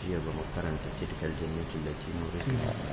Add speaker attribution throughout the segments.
Speaker 1: jiya ba mu karanta tilkal jannati lati nuritu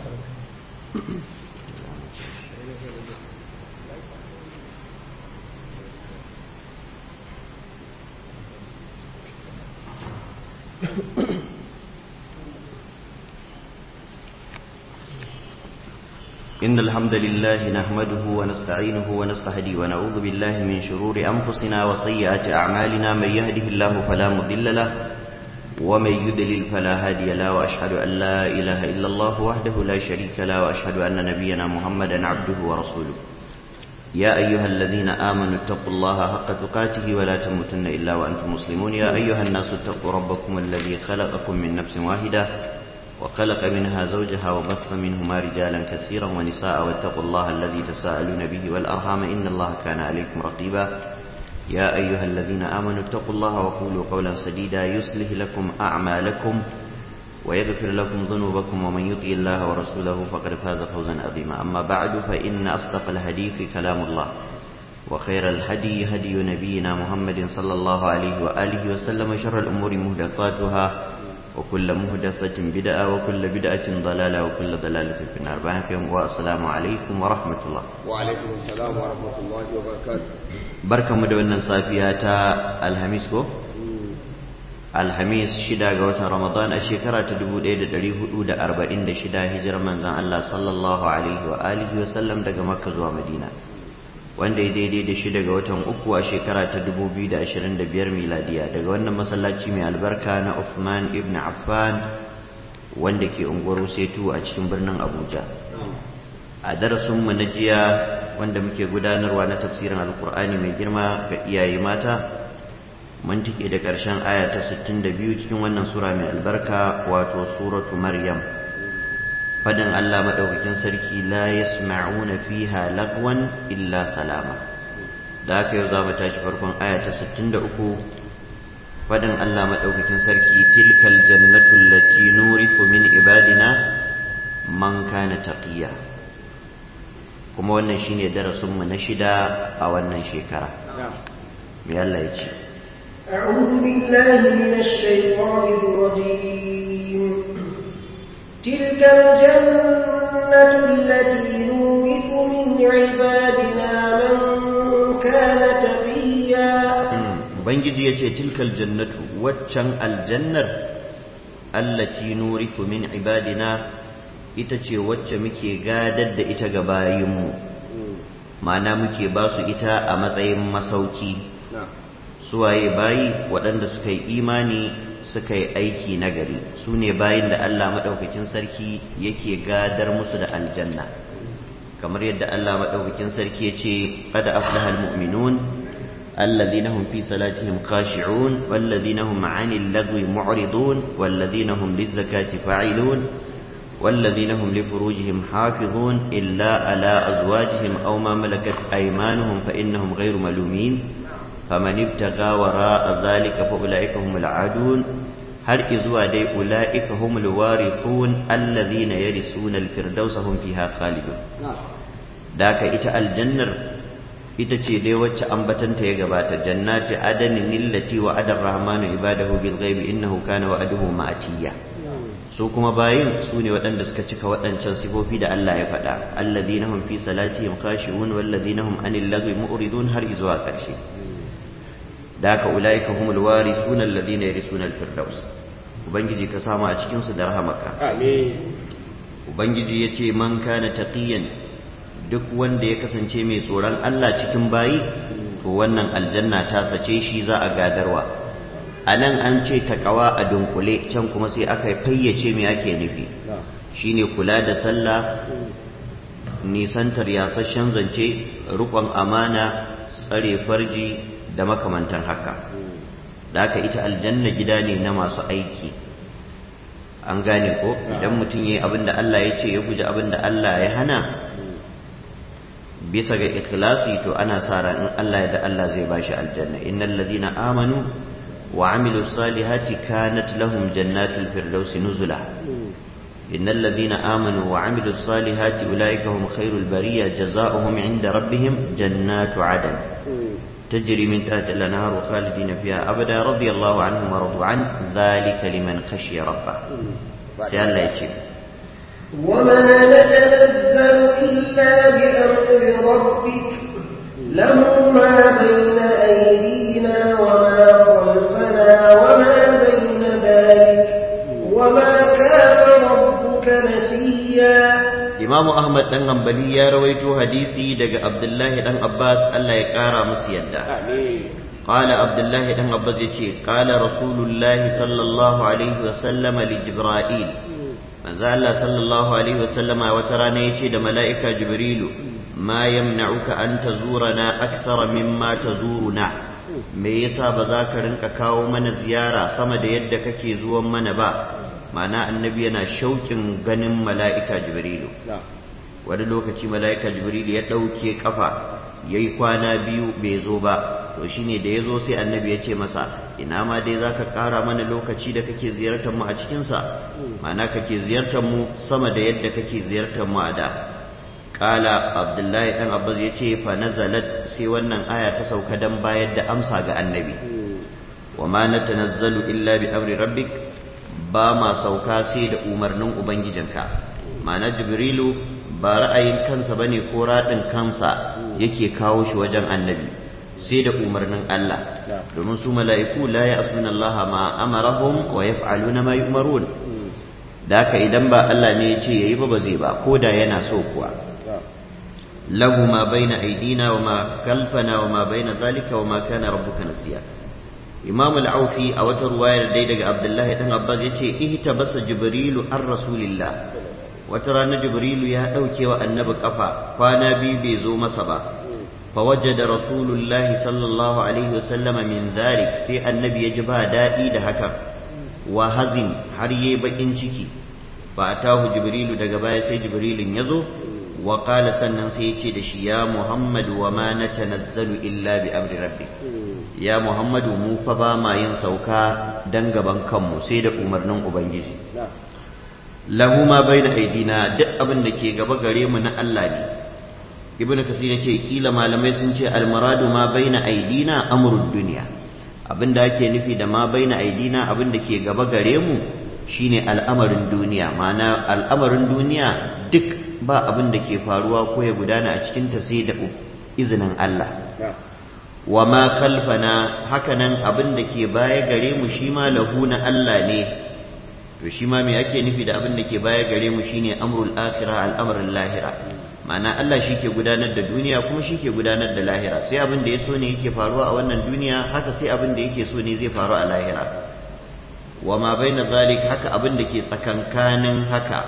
Speaker 1: إن الحمد لله نحمده ونستعينه ونستهدي ونعوذ بالله من شرور أنفسنا وسيئات أعمالنا من يهده الله فلا مضل له ومن يدلل فلا هادي له وأشهد أن لا إله إلا الله وحده لا شريك له وأشهد أن نبينا محمدا عبده ورسوله يا أيها الذين آمنوا اتقوا الله حق تقاته ولا تموتن إلا وأنتم مسلمون يا أيها الناس اتقوا ربكم الذي خلقكم من نفس واحدة وخلق منها زوجها وبث منهما رجالا كثيرا ونساء واتقوا الله الذي تساءلون به والأرحام إن الله كان عليكم رقيبا يا أيها الذين آمنوا اتقوا الله وقولوا قولا سديدا يصلح لكم أعمالكم ويغفر لكم ذنوبكم ومن يطع الله ورسوله فقد فاز فوزا عظيما أما بعد فإن أصدق الحديث كلام الله وخير الهدي هدي نبينا محمد صلى الله عليه وآله وسلم شر الأمور مهدثاتها وكل مهدثة بدعة وكل بدعة ضلالة وكل ضلالة في النار باركم والسلام عليكم ورحمة الله
Speaker 2: وعليكم السلام ورحمة الله وبركاته
Speaker 1: بركة مدونة صافية الهميس كو الهميس شدا قوة رمضان الشكرة تدبو ديدة دريه أودة أربعين شدا هجر من زان الله صلى الله عليه وآله وسلم دقى مكة ومدينة wanda ya daidai da shi daga watan uku a shekara ta 2025 miladiya daga wannan masallaci mai albarka na Uthman ibn Affan wanda ke unguwar Setu a cikin birnin Abuja a darasin mu na jiya wanda muke gudanarwa na tafsirin alkur'ani mai girma ga iyaye mata mun tike da ƙarshen aya ta 62 cikin wannan sura mai albarka wato suratu maryam fadin Allah maɗaukakin sarki la yasma'una fiha lagwan illa salama da haka yau za mu tashi farkon aya ta 63 fadin Allah maɗaukakin sarki tilkal jannatu allati nurithu min ibadina man kana taqiya kuma wannan shine darasin mu na shida a wannan shekara me Allah ya ce
Speaker 3: أعوذ بالله من الشيطان الرجيم تلك الجنة التي نورث من عبادنا من كان تقيا
Speaker 1: Ubangiji ya ce tilkal jannatu waccan aljannar allati nurithu min ibadina ita ce wacce muke gadar da ita ga bayinmu ma'ana muke ba su ita a matsayin masauki suwaye bayi waɗanda suka yi imani suka yi aiki nagari su ne bayin da Allah maɗaukakin sarki yake gadar musu da aljanna kamar yadda Allah maɗaukakin sarki ya ce qada aflahal mu'minun alladhina hum fi salatihim khashi'un walladhina hum 'anil lagwi mu'ridun walladhina hum lizakati fa'ilun والذين هم لفروجهم حافظون إلا على أزواجهم أو ما ملكت أيمانهم فإنهم غير ملومين فمن ابتغى وراء ذلك فأولئك هم العادون هل إذوا دي أولئك هم الوارثون الذين يرثون الفردوس هم فيها خالدون ذاك إتا الجنة ita ce dai wacce ambatanta ya gabata jannati adanin illati wa adar rahmanu ibadahu bil ghaibi innahu kana wa'aduhu ma'atiya su kuma bayin su ne waɗanda suka cika waɗancan sifofi da Allah ya faɗa alladhina hum fi salatihim khashi'un walladhina hum anil lagwi mu'ridun har izuwa ƙarshe da haka ulaika humul warisuna alladhina yarisuna alfirdaus ubangiji ka samu a cikin su da rahamaka
Speaker 2: amin
Speaker 1: ubangiji yace man kana taqiyan duk wanda ya kasance mai tsoron Allah cikin bayi to wannan aljanna ta sace shi za a gadarwa anan an ce takawa a dunkule can kuma sai aka fayyace me ake nufi shine kula da sallah nisantar yasasshen zance rukon amana tsare farji da makamantan haka da haka ita aljanna gida ne na masu aiki an gane ko idan mutum ya yi abin da Allah ya ce ya guji abin da Allah ya hana bisa ga ikhlasi to ana sa ran in Allah ya da Allah zai bashi aljanna innal ladina amanu wa amilus salihati kanat lahum jannatul firdausi nuzula innal ladina amanu wa amilus salihati ulaika hum khairul bariya jazaohum inda rabbihim jannatu adan تجري من تحت الأنهار وخالدين فيها أبدا رضي الله عنهم ورضوا عنه ذلك لمن خشي ربه سأل الله يجيب
Speaker 3: وما نتنزل إلا بأمر ربك له ما بين أيدينا وما خلفنا وما بين ذلك وما كان ربك نسيا
Speaker 1: Imam Ahmad dan Hanbali ya rawaito hadisi daga Abdullahi dan Abbas Allah ya kara musu yadda
Speaker 2: Amin.
Speaker 1: قال عبد الله بن عباس يجي قال رسول الله صلى الله عليه وسلم لجبرائيل manzo Allah sallallahu alaihi wasallama wata rana yace da mala'ika Jibrilu ma yamna'uka an tazurana akthara mimma tazuruna me yasa ba za ka rinka kawo mana ziyara sama da yadda kake zuwan mana ba ma'ana annabi yana shauƙin ganin mala'ika Jibrilu
Speaker 2: Na.
Speaker 1: wani lokaci mala'ika Jibrilu ya ɗauke kafa yayi kwana biyu bai zo ba to shine da ya zo sai annabi ya ce masa ina ma dai za ka ƙara mana lokaci da kake ziyartar mu a cikinsa ma'ana kake ziyartar mu sama da yadda kake ziyartar mu a da ƙala abdullahi ɗan abbas ya ce fa nazalat sai wannan aya ta sauka don bayar da amsa ga annabi wa ma natanazzalu illa bi amri rabbik ba ma sauka sai da umarnin ubangijinka ma'ana jibrilu ba ra'ayin kansa bane ko raɗin kansa yake kawo shi wajen annabi sai da umarnin Allah domin su mala'iku la ya'suna Allah ma amarahum wa yaf'aluna ma yu'marun da haka idan ba Allah ne ya ce yayi ba ba zai ba ko da yana so kuwa lahu ma baina aidina wa ma khalfana wa ma baina zalika wa ma kana rabbuka nasiya Imam al-Aufi a wata ruwayar dai daga Abdullahi dan Abbas yace ihtabasa Jibrilu ar Rasulillah wata rana Jibrilu ya dauke wa annabi kafa kwana biyu bai zo masa ba فوجد رسول الله صلى الله عليه وسلم من ذلك سي النبي يجب دائي ده هكا وهزن har yayi bakin ciki fa atahu jibrilu daga baya sai jibrilin yazo wa qala sannan sai yace da shi ya muhammad wa ma natanazzalu illa bi amri rabbi ya muhammadu mu fa ba ma yin sauka dan gaban kanmu sai da umarnin ubangiji lahu ma baina aidina duk abin da ke gaba gare mu na Allah ne ibnu kasir yace kila malamai sun ce almaradu ma baina aidina amrud dunya abinda ake nufi da ma baina aidina abinda ke gaba gare mu shine al'amarin duniya ma'ana al'amarin duniya duk ba abin da ke faruwa ko ya gudana a cikin ta sai da izinin Allah wa ma khalfana hakanan abin da ke baya gare mu shi ma lahu na Allah ne to shi ma me ake nufi da abin da ke baya gare mu shine amrul akhirah al'amarin lahira ma'ana Allah shi ke gudanar da duniya kuma shi ke gudanar da lahira sai abin da ya so ne yake faruwa a wannan duniya haka sai abin da yake so ne zai faru a lahira wa ma baina zalik haka abin da ke tsakankanin haka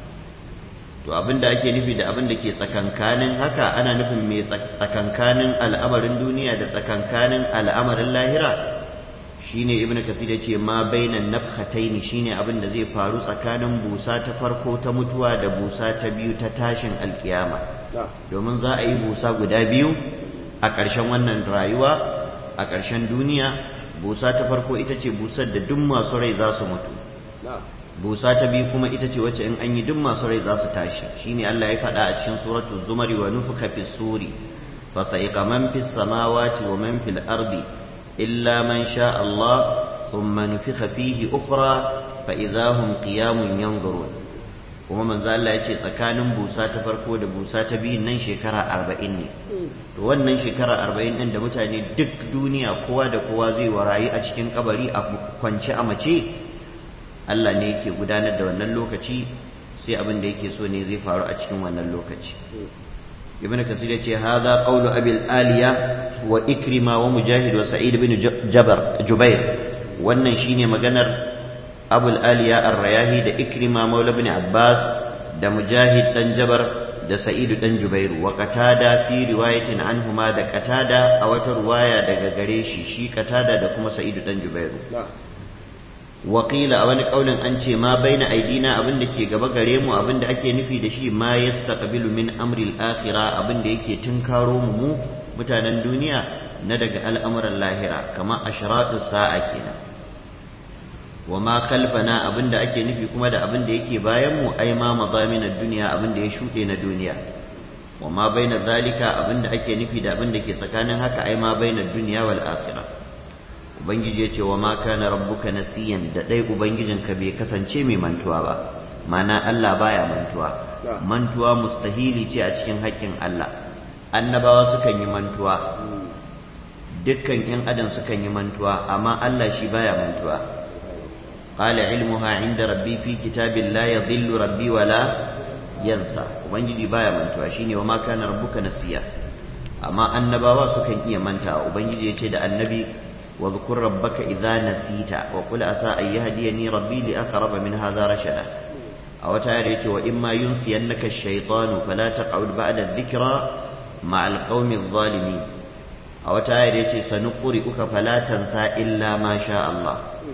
Speaker 1: to abin da ake nufi da abin da ke tsakankanin haka ana nufin mai tsakankanin al'amarin duniya da tsakankanin al'amarin lahira shine ibnu kasir yace ma bainan nafhataini shine abin da zai faru tsakanin busa ta farko ta mutuwa da busa ta biyu ta tashin alkiyama domin za a yi busa guda biyu a ƙarshen wannan rayuwa a ƙarshen duniya busa ta farko ita ce busar da duk masu rai za su mutu busa ta biyu kuma ita ce wacce in an yi duk masu rai za su tashi shine Allah ya faɗa a cikin suratul zumari wa nufuka fis suri fa sa'iqa man fis samawati wa man fil ardi إلا من شاء الله ثم نفخ فيه أخرى فإذا هم قيام ينظرون kuma manzo Allah ya ce tsakanin busa ta farko da busa ta biyun nan shekara arba'in ne to wannan shekara arba'in ɗin da mutane duk duniya kowa da kowa zai warayi a cikin kabari a kwance a mace Allah ne yake gudanar da wannan lokaci sai abin da yake so ne zai faru a cikin wannan lokaci ibn kasir yace hadha qawlu abil aliya wa ikrima wa mujahid wa sa'id ibn jabar jubair wannan shine maganar abul aliya ar-rayahi da ikrima maula ibn abbas da mujahid dan jabar da sa'id dan jubair wa qatada fi riwayatin anhuma da qatada a wata riwaya daga gare shi shi qatada da kuma sa'id dan jubair Wakila a wani ƙaunin an ce ma bai na aidina abin da ke gaba gare mu abin da ake nufi da shi ma ya staqbilu min amril akhira abin da yake tunkaro mu mu mutanen duniya na daga al'amuran lahira kamar ashratu sa'a kenan wa ma khalfana abin da ake nufi kuma da abin da yake bayan mu ai ma madamin duniya abin da ya shuɗe na duniya wa ma baina zalika abinda ake nufi da abinda ke tsakanin haka ai ma baina dunya wal akhirah ubangiji yace wa ma kana rabbuka nasiyan da dai ubangijinka bai kasance mai mantuwa ba mana Allah baya mantuwa mantuwa mustahili ce a cikin haƙƙin Allah annabawa sukan yi mantuwa dukkan yan adam sukan yi mantuwa amma Allah shi baya mantuwa qala ilmuha inda rabbi fi kitabin la yadhillu rabbi wala yansa ubangiji baya mantuwa shine wa ma kana rabbuka nasiya amma annabawa sukan iya manta ubangiji yace da annabi wa dhkur rabbaka idza nasita wa qul asa an yahdiyani rabbi li aqrab min hadha rashada a wata ayar yace wa imma yunsiyannaka ash-shaytanu fala taq'ud ba'da adh-dhikra ma'al qaumi adh-dhalimin a wata ayar yace sanuqri'uka fala tansa illa ma sha Allah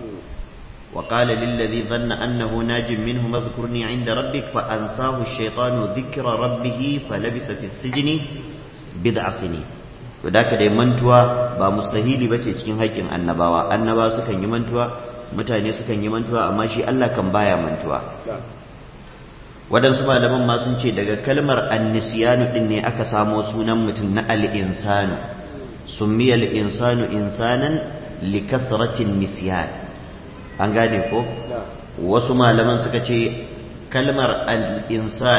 Speaker 1: وقال للذي ظن أنه ناج منه اذكرني عند ربك فأنساه الشيطان ذكر ربه فلبث في السجن بضع سنين wadaka dai mantuwa ba mustahili bace cikin haƙƙin annabawa annabawa sukan yi mantuwa mutane sukan yi mantuwa amma shi Allah kan baya mantuwa waɗansu malaman ma sun ce daga kalmar annisiyanu din ne aka samo sunan mutum na al-insanu summiya al-insanu insanan li kasratin nisyan an gane ko wasu malaman suka ce kalmar al-insan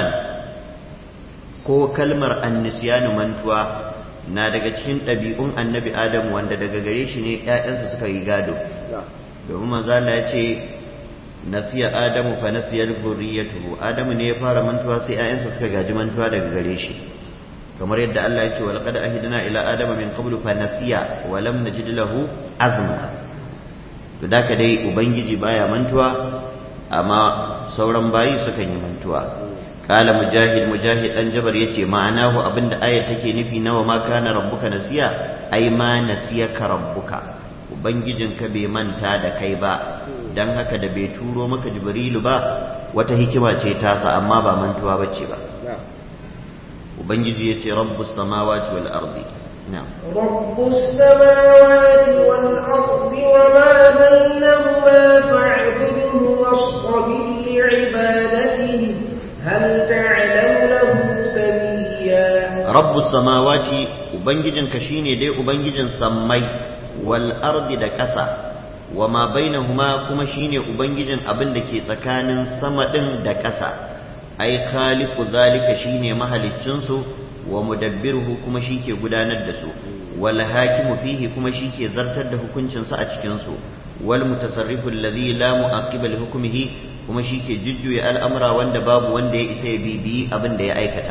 Speaker 1: ko kalmar annisyanu mantuwa na daga cikin ɗabi'un annabi adam wanda daga gare shi ne ‘ya'yansa suka yi gado domin manzala ya ce nasiya adamu fa nasiyar zuriyatuhu adamu ne ya fara mantuwa sai ‘ya'yansa suka gaji mantuwa daga gare shi kamar yadda Allah ya ce wa laqad ahidna ila adama min qablu fa nasiya wa lam najid lahu azma to da dai ubangiji baya mantuwa amma sauran bayi sukan yi mantuwa kala mujahid mujahid dan jabar yace ma'anahu abinda ayat take nufi nawa ma kana rabbuka nasiya ai ma nasiyaka rabbuka ubangijinka bai manta da kai ba dan haka da bai turo maka jibrilu ba wata hikima ce tasa amma ba mantuwa bace ba ubangiji yace rabbus samawati wal ardi na'am
Speaker 3: رب السماوات والأرض وما بينهما فاعبده واصطبر لعبادته هل تعلم له سميا
Speaker 1: rabbus samawati ubangijinka shine dai ubangijin sammai wal ardi da ƙasa wa ma bainahuma kuma shine ubangijin abin da ke tsakanin sama din da ƙasa ai khaliqu zalika shine mahaliccin su wa mudabbiruhu kuma shike gudanar da su wal hakimu fihi kuma shike zartar da hukuncin sa a cikin su wal mutasarrifu alladhi la mu'aqqiba li hukmihi kuma shike jujjuya al'amura wanda babu wanda ya isa ya bibiyi abin da ya aikata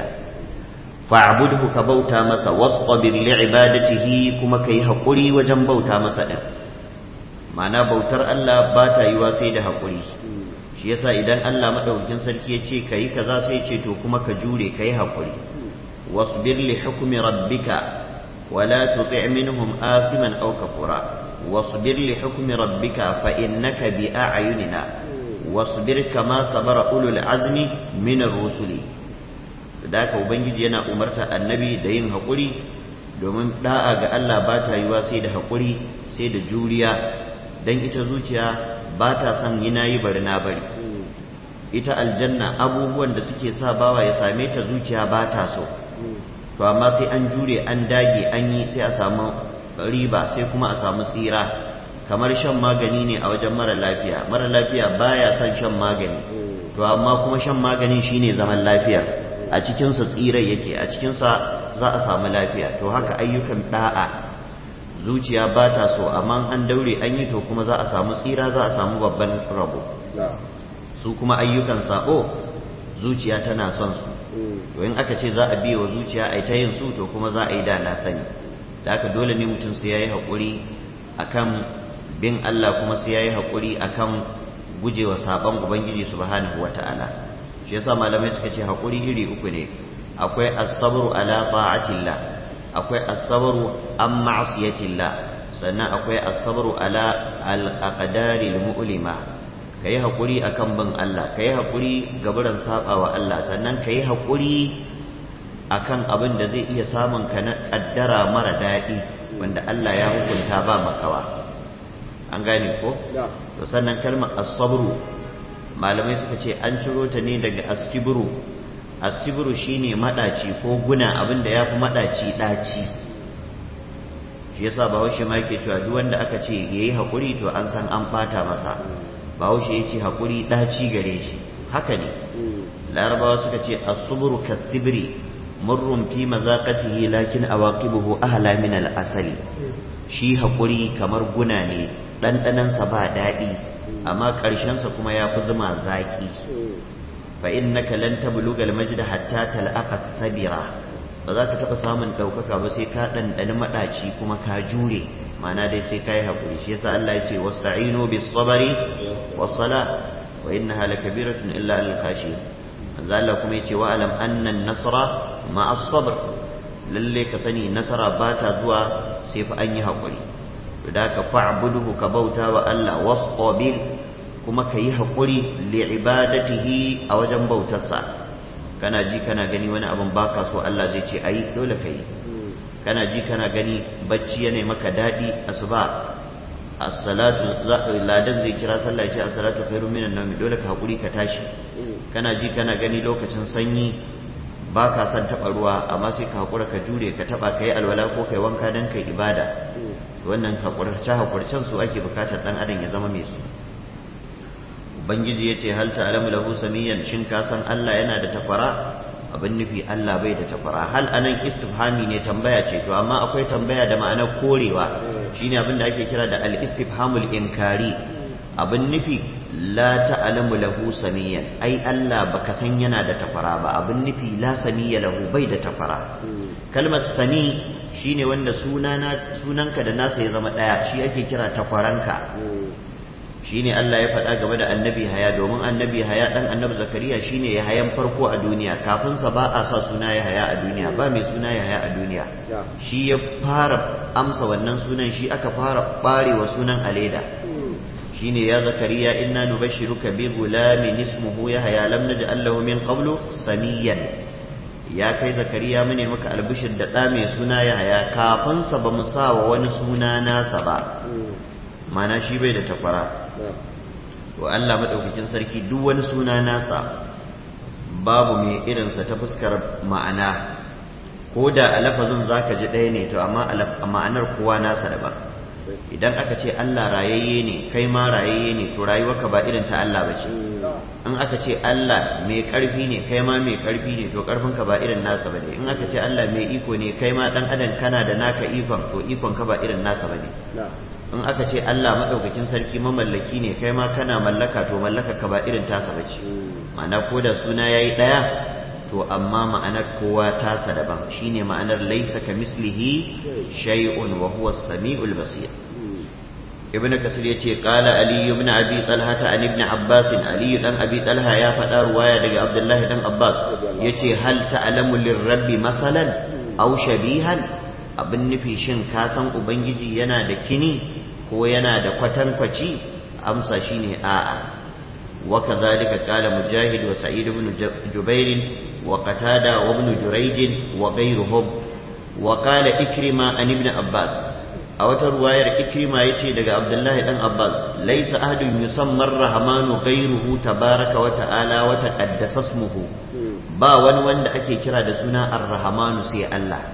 Speaker 1: fa'budhu ka bauta masa wastabir li'ibadatihi kuma kai hakuri wajen bauta masa din ma'ana bautar Allah ba ta yiwa sai da hakuri shi yasa idan Allah madaukakin sarki ya ce kai kaza sai ce to kuma ka jure kai hakuri wasbir li hukmi rabbika ولا تطع منهم آثما أو كفورا واصبر لحكم ربك فإنك بأعيننا واصبر كما صبر أولو العزم من الرسل ذاك ubangiji yana umarta annabi da yin haƙuri domin da'a ga Allah ba ta yiwa sai da haƙuri sai da juriya don ita zuciya ba ta son yi nayi bari na bari ita aljanna abubuwan da suke sa bawa ya same ta zuciya ba ta so to amma sai an jure an dage an yi sai a samu riba sai kuma a samu tsira kamar shan magani ne a wajen mara lafiya mara lafiya baya son shan magani to amma kuma shan maganin shine zaman lafiyar a cikinsa tsira yake a cikinsa za a samu lafiya to haka ayyukan da'a zuciya ba ta so amma an daure an yi to kuma za a samu tsira za a samu babban rabo su kuma ayyukan sako zuciya tana son su to in aka ce za a biya wa zuciya a ta yin su to kuma za a yi da na sani da aka dole ne mutum sai ya yi haƙuri akan bin Allah kuma sai ya yi haƙuri akan gujewa saɓon Ubangiji subhanahu wa ta'ala shi yasa malamai suka ce haƙuri iri uku ne akwai asabru ala ta'atillah akwai asabru an ma'asiyatillah sannan akwai asabru ala al-aqdari al-mu'lima ka yi haƙuri a kan bin Allah ka yi haƙuri gaburan saɓa wa Allah sannan ka yi haƙuri a kan abin da zai iya samun ka na ƙaddara mara daɗi wanda Allah ya hukunta ba makawa an gane ko? to sannan kalmar asabru malamai suka ce an ciro ta ne daga asibru asibru shine madaci ko guna abinda yafi madaci daci shi yasa bahaushe ma yake cewa duk wanda aka ce yayi hakuri to an san an bata masa bahaushe yace hakuri daci gare shi haka ne larabawa suka ce as-subru kas-sibri murrun fi mazaqatihi lakin awaqibuhu ahla min al-asali shi hakuri kamar guna ne ɗanɗanansa ba daɗi amma ƙarshensa kuma ya fi zuma zaƙi fa innaka lan tabluga al-majd hatta tal'aqa sabira ba za ka taɓa samun ɗaukaka ba sai ka ɗanɗani maɗaci kuma ka jure ma'ana dai sai ka yi haƙuri shi yasa Allah ya ce wasta'inu bis sabari was sala wa innaha lakabiratun illa al khashiyin manzo Allah kuma yace wa alam anna an-nasra ma'a as-sabr lalle ka sani nasara ba ta zuwa sai fa an yi haƙuri to da ka fa'buduhu ka bauta wa Allah wasqabir kuma ka yi haƙuri li ibadatihi a wajen bautarsa kana ji kana gani wani abin baka so Allah zai ce ayi dole ka yi kana ji kana gani bacci yana maka daɗi asuba as-salatu ladan zai kira sallah ya ce as-salatu khairun minan nawm dole ka haƙuri ka tashi kana ji kana gani lokacin sanyi ba ka son taɓa ruwa amma sai ka haƙura ka jure ka taɓa ka yi alwala ko ka yi wanka don ka ibada wannan haƙurce haƙurcen su ake bukatar ɗan adam ya zama mai su ubangiji ya ce hal ta'lamu lahu samiyan shin ka san Allah yana da takwara abin nufi Allah bai da takwara hal anan istifhami ne tambaya ce to amma akwai tambaya da ma'anar korewa shine abin da ake kira da al-istifhamul inkari abin nufi la ta'lamu lahu samiyan ai Allah baka san yana da takwara ba abin nufi la samiya lahu bai da takwara kalmar sami shine wanda sunana sunanka da nasa ya zama daya shi ake kira takwaranka shine Allah ya faɗa game da annabi haya domin annabi haya dan annabi zakariya shine ya hayan farko a duniya kafin sa ba a sa suna ya haya a duniya ba mai suna ya haya a duniya shi ya fara amsa wannan sunan shi aka fara barewa sunan aleda shine ya zakariya inna nubashshiruka bi gulamin ismuhu yahya lam naj'al lahu min qablu samiyan ya kai zakariya mune maka albishir da da mai suna yahya kafin sa bamu sa wa wani suna nasa ba mana shi bai da takwara wa Allah madaukakin sarki duk wani suna nasa babu mai irinsa ta fuskar ma'ana ko da a lafazin zaka ji ɗaya ne to amma a ma'anar kowa nasa daban idan aka ce Allah rayayye ne kai ma rayayye ne to rayuwarka ba irin ta Allah bace in aka ce Allah mai karfi ne kai ma mai karfi ne to karfinka ba irin nasa bane in aka ce Allah mai iko ne kai ma dan adam kana da naka ikon to ikon ka ba irin nasa bane in aka ce Allah madaukakin sarki mamallaki ne kai ma kana mallaka to mallaka ka ba irin tasa bace ma'ana ko da suna yayi daya to amma ma'anar kowa tasa daban shine ma'anar laisa ka mislihi shay'un wa huwa as-sami'ul basir ibn kasir yace qala ali ibn abi talha ta an ibn abbas ali dan abi talha ya faɗa ruwaya daga abdullahi dan abbas yace hal ta'lamu lirabbi masalan aw shabihan abin nufi shin ka san ubangiji yana da kini ko yana da kwatankwaci amsa shine a'a وكذلك قال مجاهد وسعيد بن جبير وقتادة وابن جريج وغيرهم وقال إكرمة عن ابن عباس أو ترواير إكرمة يتي لك عبد الله بن عباس ليس أحد يسمى الرحمن غيره تبارك وتعالى وتقدس اسمه ba wani wanda ake kira da suna ar-rahmanu sai Allah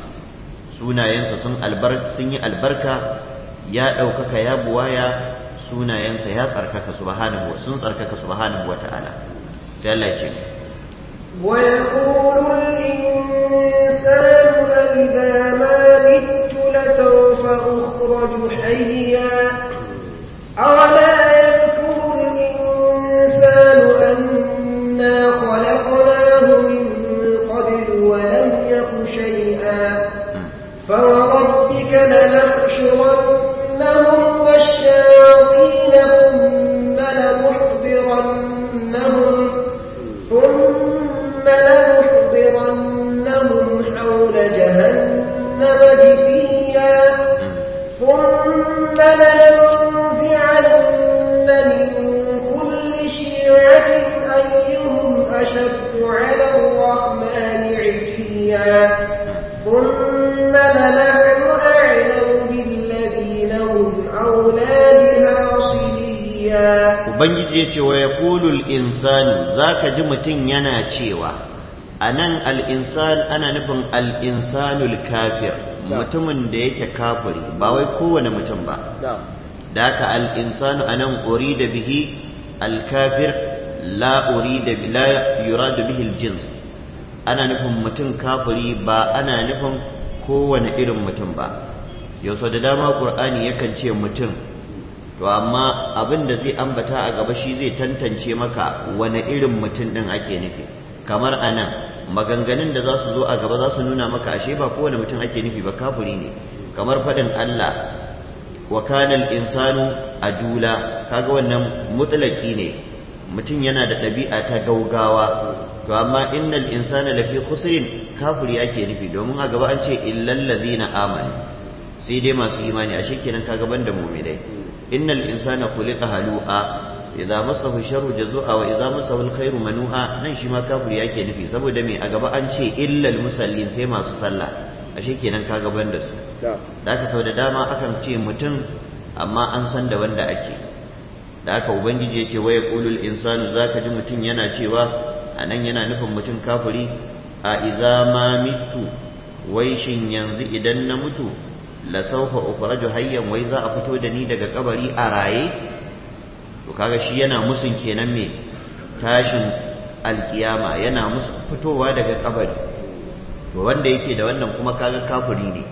Speaker 1: sunayensa sun sun yi albarka ya ɗaukaka ya buwaya sunayensa ya tsarkaka subhanahu sun tsarkaka subhanahu wata'ala sai Allah ya ce
Speaker 3: ويقول الإنسان أئذا ما مت لسوف أخرج حيا أولا يذكر الإنسان أنا خلقناه من قبل ولم يك شيئا فوربك لنحشرنهم والشياطين ثم لنحضرنهم ثم لنحضرنهم حول جهنم جثيا ثم لننزعن من كل شيعة أيهم أشد على الرحمن عتيا ثم لنحن أعلم بالذين هم أولى بها صليا
Speaker 1: ubangiji ya ce wa ya kulul insanu za ka ji mutum yana cewa a nan al'insan ana nufin al'insanul kafir mutumin da yake kafiri ba wai kowane mutum ba
Speaker 2: na'am
Speaker 1: da haka al'insanu a nan da bihi alkafir la la yuradu bihi jins ana nufin mutum kafiri ba ana nufin kowane irin mutum ba yau sau da dama ƙur'ani yakan ce mutum to amma abin da zai ambata a gaba shi zai tantance maka wane irin mutum ɗin ake nufi kamar a nan maganganun da za su zo a gaba za su nuna maka ashe ba kowane mutum ake nufi ba kafiri ne kamar faɗin Allah wa kana al-insanu ajula kaga wannan mutlaki ne mutum yana da ɗabi'a ta gaugawa to amma innal insana lafi khusrin kafiri ake nufi domin a gaba an ce illal ladzina amanu sai dai masu imani ashe kenan kaga banda mu'minai innal insana khuliqa halu'a idza massahu sharru jazua wa idza massahu alkhairu manu'a nan shi ma kafiri ake nufi saboda me a gaba an ce illal musallin sai masu sallah ashe kenan kaga banda su
Speaker 2: na'am
Speaker 1: da aka sau da dama akan ce mutum amma an san da wanda ake da aka ubangiji ya ce waya ƙulul insanu za ka ji mutum yana cewa a nan yana nufin mutum kafiri a iza ma mitu wai shin yanzu idan na mutu la saufa ukhraju hayyan wai za a fito da ni daga kabari a raye to kaga shi yana musun kenan me tashin alkiyama yana musu fitowa daga kabari to wanda yake da wannan kuma kaga kafiri ne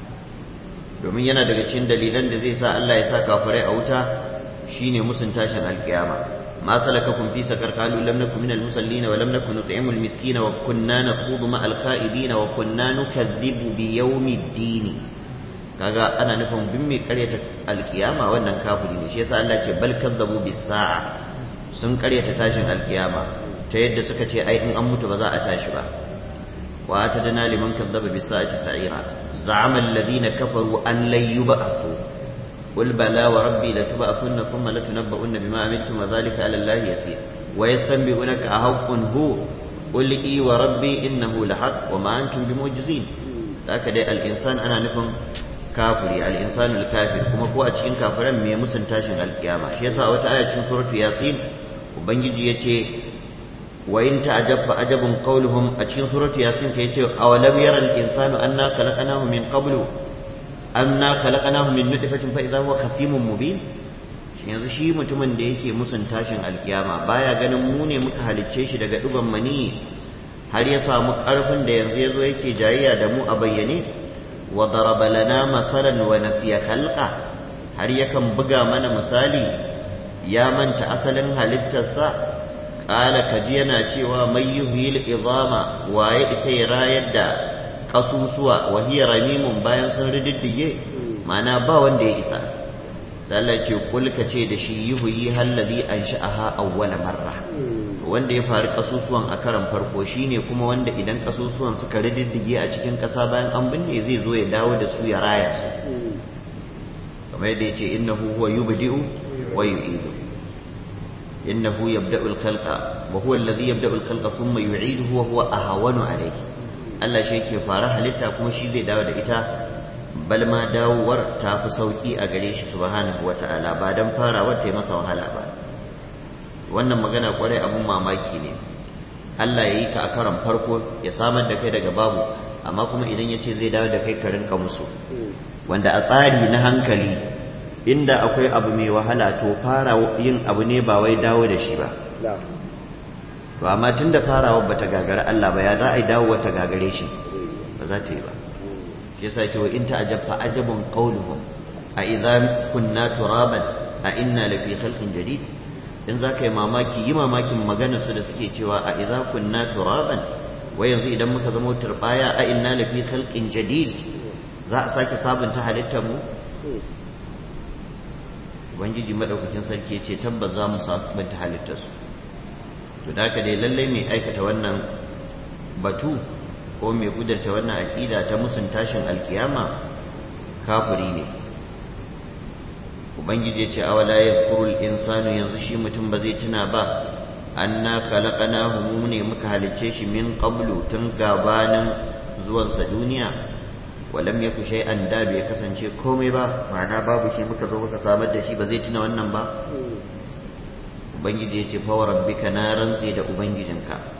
Speaker 1: domin yana daga cikin dalilan da zai sa Allah ya sa kafirai a wuta shine musun tashin alkiyama ma salakakum fi sakar qalu lam nakum minal musallin wa lam nakun nut'imul miskina wa kunna nakhudu ma al kha'idin wa kunna nukazzibu bi yawmiddin kaga ana nufin bin mai karyata alkiyama wannan kafiri ne shi yasa Allah ce bal kazzabu bis sa'a sun karyata tashin alkiyama ta yadda suka ce ai in an mutu ba za a tashi ba وآتدنا لمن كذب بالساعة سعيرا زعم الذين كفروا أن لن يبعثوا قل بلى وربي لتبعثن ثم لتنبؤن بما عملتم وذلك على الله يسير ويستنبئونك أحق هو قل إي وربي إنه لحق وما أنتم بمعجزين هكذا الإنسان أنا نفهم كافري الإنسان الكافر كما هو أتشين كافرا مي مسن تاشن القيامة شيسا وتآية سورة ياسين وبنجي يتي وإن تعجب فعجب قولهم أتشين سورة ياسين كيتي أولم يرى الإنسان أنا خلقناه من قبل أنا خلقناه من نطفة فإذا هو خصيم مبين yanzu shi mutumin da yake musun tashin alkiyama baya ganin mu ne muka halicce shi daga duban mani har ya samu karfin da yanzu yazo yake jayayya da mu a bayyane wa daraba lana masalan wa nasiya khalqa har yakan buga mana misali ya manta asalin halittarsa ƙala kaji yana cewa mai yuhil izama waye isa ya rayar da ƙasusuwa wa hiya ramimun bayan sun rididdige mana ba wanda ya isa sallah ce kulka ce da shi yuhyi hallazi ansha'aha awwala marra wanda ya faru ƙasusuwan a karan farko shine kuma wanda idan ƙasusuwan suka rididdige a cikin ƙasa bayan an binne zai zo ya dawo da su ya raya su kamar yadda ya ce innahu huwa yubdi'u wa yu'idu إنه يبدأ الخلق وهو الذي يبدأ الخلق ثم يعيده وهو أهون عليه Allah shi yake fara halitta kuma shi zai dawo da ita bal ma dawowar ta fi sauki a gare shi subhanahu wata'ala ba dan farawar ta yi masa wahala ba wannan magana kwarai abun mamaki ne Allah ya yi ka a karon farko ya samar da kai daga babu amma kuma idan ya ce zai dawo da kai ka rinka musu wanda a tsari na hankali inda akwai abu mai wahala to fara yin abu ne ba wai dawo da shi ba to amma tun da farawa bata gagara Allah ba ya za a yi dawo ta gagare shi ba za ta yi ba shi yasa ce wa in ta'ajab fa ajabun qawluhum a idza kunna turaban a inna la fi khalqin jadid in za ka yi mamaki yi mamakin maganar su da suke cewa a idza kunna turaban wai yanzu idan muka zama turbaya a inna la fi khalqin jadid za a sake sabunta halittar mu ubangiji madaukakin sarki ya ce tabbas za mu sabunta halittarsu to da haka dai lallai mai aikata wannan batu ko mai kudarta wannan aƙida ta musun tashin alkiyama kafiri ne ubangiji ya ce awala yazkurul insanu yanzu shi mutum ba zai tuna ba anna khalaqnahu mu ne muka halicce shi min qablu tun gabanin zuwansa duniya walam yaku shay'an da bai kasance komai ba ma'ana babu shi muka zo muka samar da shi ba zai tuna wannan ba ubangiji ya ce fa rabbika na rantse da ubangijinka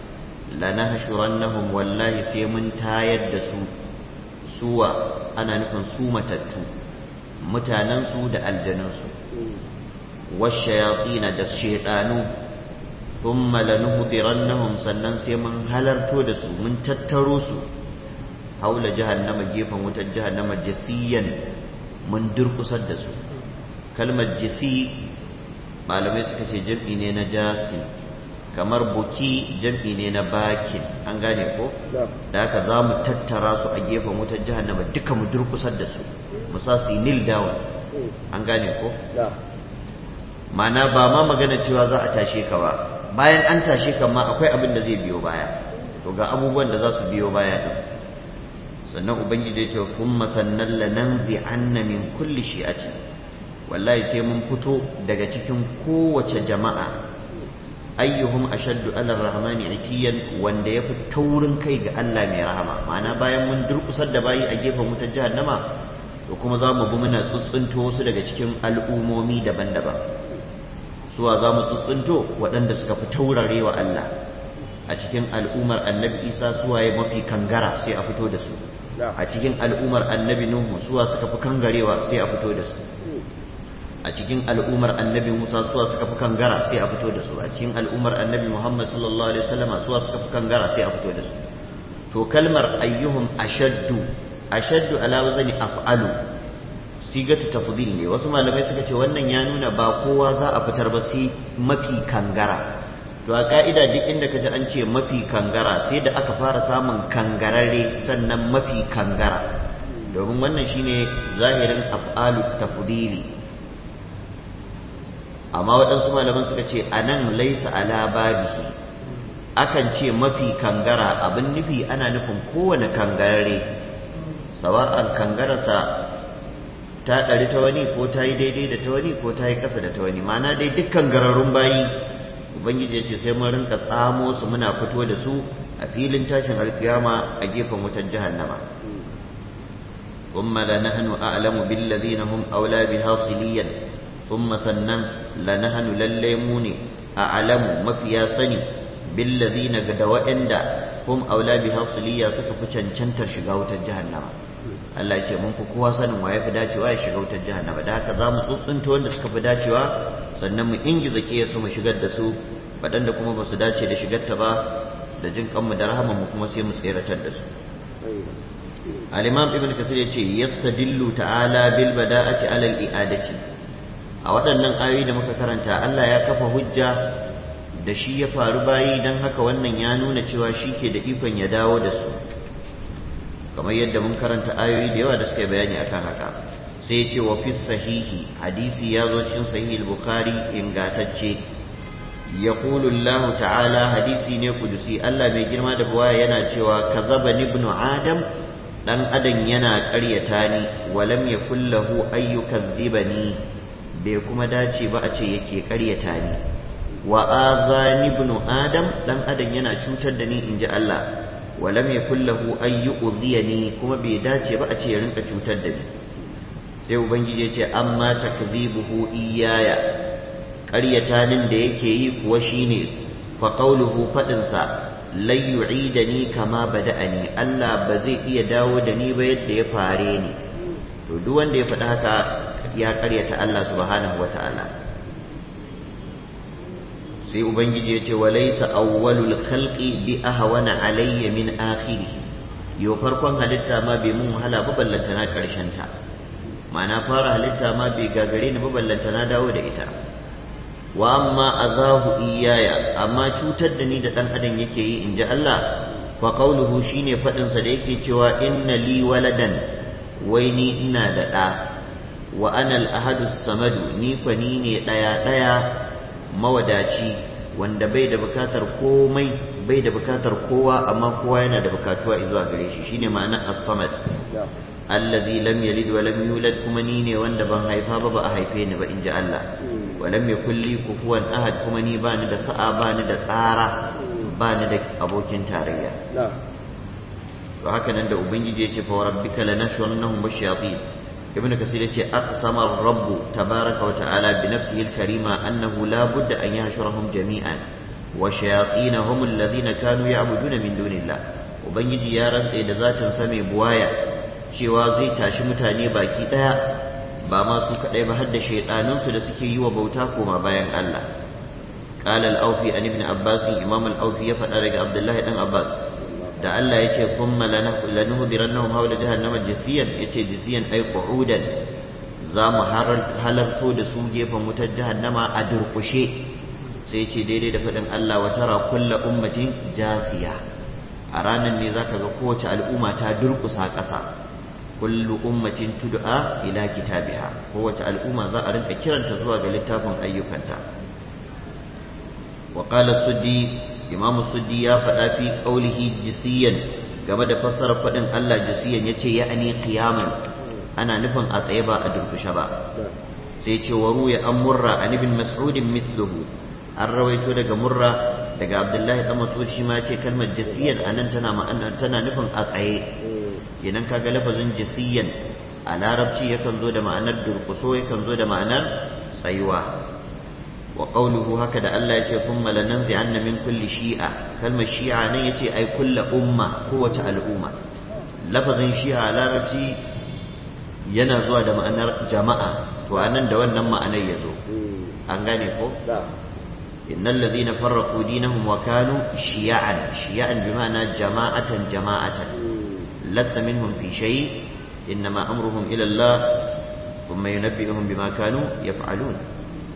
Speaker 1: lanahshurannahum wallahi sai mun tayar da su suwa ana nufin su matattu mutanensu da aljanunsu washayatina da shaidanu thumma lanuhdirannahum sannan sai mun halarto da su mun tattaro su haula jahannama gefen wutar jahannama jasiyan mun durkusar da su kalmar jasi malamai suka ce jam'i ne na jasi kamar buki jam'i ne na bakin an gane ko da haka za mu tattara su a gefen wutar jahannama duka mu durkusar da su mu sa su yi nil down an gane ko mana ba ma magana cewa za a tashe ka ba bayan an tashe ka ma akwai abin da zai biyo baya to ga abubuwan da za su biyo baya din sannan ubangiji ya ce summa sannan lananzi anna min kulli shi'ati wallahi sai mun fito daga cikin kowace jama'a ayyuhum ashaddu ala rahmani itiyan wanda yafi taurin kai ga Allah mai rahama ma'ana bayan mun durkusar da bayi a gefen wutar jahannama to kuma za mu bi muna tsuntsunto wasu daga cikin al'umomi daban-daban suwa za mu tsuntsunto waɗanda suka fi taurare wa Allah a cikin al'umar annabi isa suwaye mafi kangara sai a fito da su a cikin al'umar annabi nuhu suwa suka fi kangarewa sai a fito da su a cikin al'umar annabi musa suwa suka fi kangara sai a fito da su a cikin al'umar annabi muhammad sallallahu alaihi wasallama suwa suka fi kangara sai a fito da su to kalmar ayyuhum ashaddu ashaddu ala wazni af'alu sigatu tafdhil ne wasu malamai suka ce wannan ya nuna ba kowa za a fitar ba sai mafi kangara to a ka'ida duk inda ka ji an ce mafi kangara sai da aka fara samun kangararre sannan mafi kangara domin wannan shine zahirin af'alu tafdili amma waɗansu malaman suka ce a nan laisa ala babihi akan ce mafi kangara abin nufi ana nufin kowane kangararre sawa'an kangararsa ta ɗari ta wani ko ta yi daidai da ta wani ko ta yi ƙasa da ta wani mana dai dukkan gararrun bayi ubangiji ya ce sai mun rinka tsamo su muna fito da su a filin tashin alkiyama a gefen wutar jahannama ثم لنحن أعلم بالذين هم أولى بها صليا ثم سنن لنحن لليمون أعلم مفيا سني بالذين قد وإند هم أولى بها صليا سكف چنچنتر شغاوة جهنم Allah ya ce mun fi kowa sanin waye fi dacewa ya shiga wutar jahannama da haka za mu tsuntsunta wanda suka fi dacewa sannan mu ingiza ke su mu shigar da su waɗanda kuma ba su dace da shigarta ba da jin kanmu da rahama mu kuma sai mu tseratar da su al-imam ibn kasir ya ce yastadillu ta'ala bil bada'ati ala al-i'adati a waɗannan ayoyi da muka karanta Allah ya kafa hujja da shi ya faru bayi don haka wannan ya nuna cewa shi ke da ikon ya dawo da su kamar yadda mun karanta ayoyi da yawa da suka bayani akan haka sai ya ce wa fi sahihi hadisi ya zo cikin sahihi al-bukhari ingatacce yaqulu Allah ta'ala hadisi ne kudusi Allah mai girma da buwaya yana cewa kazaba ibnu adam dan adam yana ƙaryata ni walam yakul lahu ayyukadhibani bai kuma dace ba a ce yake ƙaryata ni wa azani ibnu adam dan adam yana cutar da ni inji Allah walam yakul lahu ay yu'dhiyani kuma bai dace ba a ce ya rinka cutar da ni sai ubangiji ya ce amma takdhibuhu iyaya ƙaryata nin da yake yi kuwa shine fa qawluhu fadin sa lan yu'idani kama bada'ani Allah ba zai iya dawo da ni ba yadda ya fare ni to duk wanda ya faɗi haka ya ƙaryata Allah subhanahu wata'ala sai ubangiji ya ce wa laysa awwalul khalqi bi ahwana alayya min akhirih yo farkon halitta ma bai mun wahala ba ballanta na karshen ta ma'ana fara halitta ma bai gagare ni ba ballanta na dawo da ita wa amma azahu iyaya amma cutar da ni da dan adam yake yi inji Allah fa qawluhu shine fadin sa da yake cewa inna li waladan wai ni ina da da wa ana al-ahadu samadu ni fa ni ne daya daya mawadaci wanda bai da bukatar komai bai da bukatar kowa amma kowa yana da bukatuwa zuwa gare shi shine ma'ana as-samad allazi lam yalid wa lam yulad kuma ni ne wanda ban haifa ba ba a haife ni ba in ji Allah wa lam yakul li kufuwan ahad kuma ni bani da sa'a bani da tsara bani da abokin tarayya to haka nan da ubangiji ya ce fa rabbika lanashwannahum bishayatin ibn kasir yace aqsama ar-rabb tabaaraka wa ta'ala bi nafsihi al-karima annahu la budda an yahshurahum jami'an wa shayatin hum alladhina kanu ya'buduna min dunillah ubangiji ya rantse da zatin sa mai buwaya cewa zai tashi mutane baki daya ba ma su kadai ba har da shaydanun su da suke yi wa bauta koma bayan Allah قال الأوفي عن ابن عباس إمام الأوفي يفعل عبد الله بن عباس da Allah ya ce thumma lanuhdirannahum hawla jahannama jisiyan yace jisiyan ay qu'udan za mu halarto da su gefen wutar jahannama a durkushe sai ce daidai da faɗin Allah wa tara kulla ummatin jasiya a ranar ne zaka ga kowace al'umma ta durkusa ƙasa kullu ummatin tud'a ila kitabiha kowace al'umma za a rinka kiranta zuwa ga littafin ayyukanta wa qala suddi imam suddi ya faɗa fi qaulihi jisiyan game da fassarar faɗin Allah jisiyan yace ya'ani qiyaman ana nufin a tsaye ba a durkushe ba sai ce wa ruya an murra an ibn mas'udin mithluhu an rawaito daga murra daga abdullahi dan mas'ud shi ma ce kalmar jasiyan anan tana ma'ana tana nufin a tsaye kenan kaga lafazin jasiyan a larabci yakan zo da ma'anar durkuso yakan zo da ma'anar tsayuwa wa qawluhu haka da Allah yace thumma lananzi'anna min kulli shi'a kalmar shi'a nan yace ai kullu umma kowace al'umma lafazin shi'a a larabci yana zuwa da ma'anar jama'a to anan da wannan ma'anar yazo an gane ko innal ladhina farraqu dinahum wa kanu shiya'an shiya'an bima'ana jama'atan jama'atan lasta minhum fi shay innama amruhum ila Allah thumma yunabbi'uhum bima kanu yaf'alun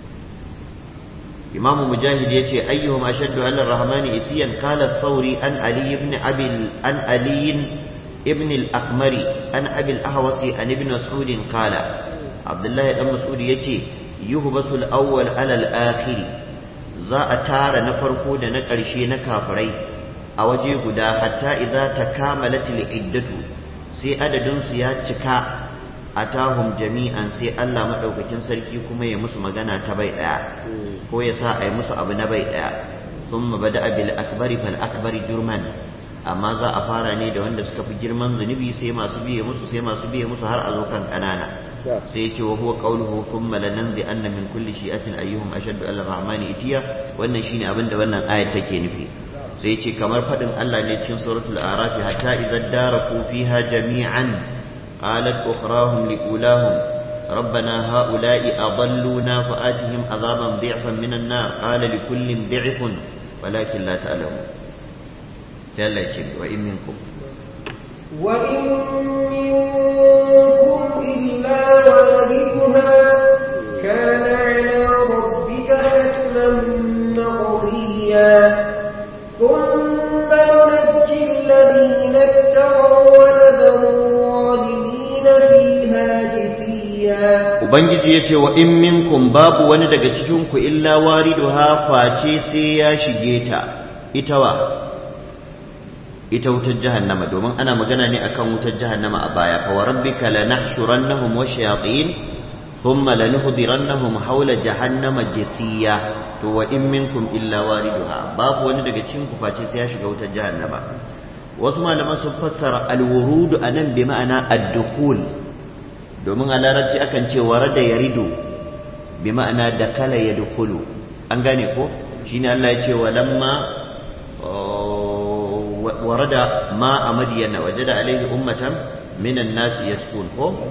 Speaker 1: imam mujahid yace ayyuhum ashaddu 'ala ar-rahmani ithiyan qala ath-thawri an ali ibn abi an ali ابن الأقمري أن أبي الأهوس عن ابن مسعود قال عبد الله بن مسعود يتي يهبس الأول على الآخر za a tara na farko da na ƙarshe na kafirai a waje guda hatta idza takamalatil iddatu sai adadin su ya cika atahum jami'an sai Allah madaukakin sarki kuma ya musu magana ta bai daya ko ya sa a yi musu abu na bai daya thumma bada bil akbari fal akbari jurman amma za a fara ne da wanda suka fi girman zunubi sai masu biye musu sai masu biye musu har a zo kan kanana sai ce wa huwa qawluhu thumma lananzi anna min kulli shi'atin ayyuhum ashaddu ala rahmani itiya wannan shine abin da wannan ayat take nufi sai ce kamar fadin Allah ne cikin suratul a'raf hatta idza daraku fiha jami'an qalat ukhrahum liulahum ربنا هؤلاء أضلونا فآتهم عذابا ضعفا من النار قال لكل ضعف ولكن لا تعلمون sai Allah ce wa in minkum
Speaker 3: wa in minkum illa waliduha kana ala rabbika hatman maqdiya thumma nunajji alladhina ittaqaw wa nadharu zalimina fiha jithiya
Speaker 1: ubangiji yace wa in minkum babu wani daga cikin ku illa wariduha face sai ya shige ta ita wa ita wutar jahannama domin ana magana ne akan wutar jahannama a baya fa warabbika lanahshurannahum washayatin thumma lanuhdirannahum hawla jahannama jithiya to wa in minkum illa wariduha babu wani daga cikin ku face sai ya shiga wutar jahannama wasu malaman sun fassara alwurudu anan bi ma'ana ad-dukhul domin a larabci akan ce warada yaridu bi ma'ana dakala yadkhulu an gane ko shine Allah ya ce walamma ورد ماء مدين وجد عليه أمة من الناس يسكون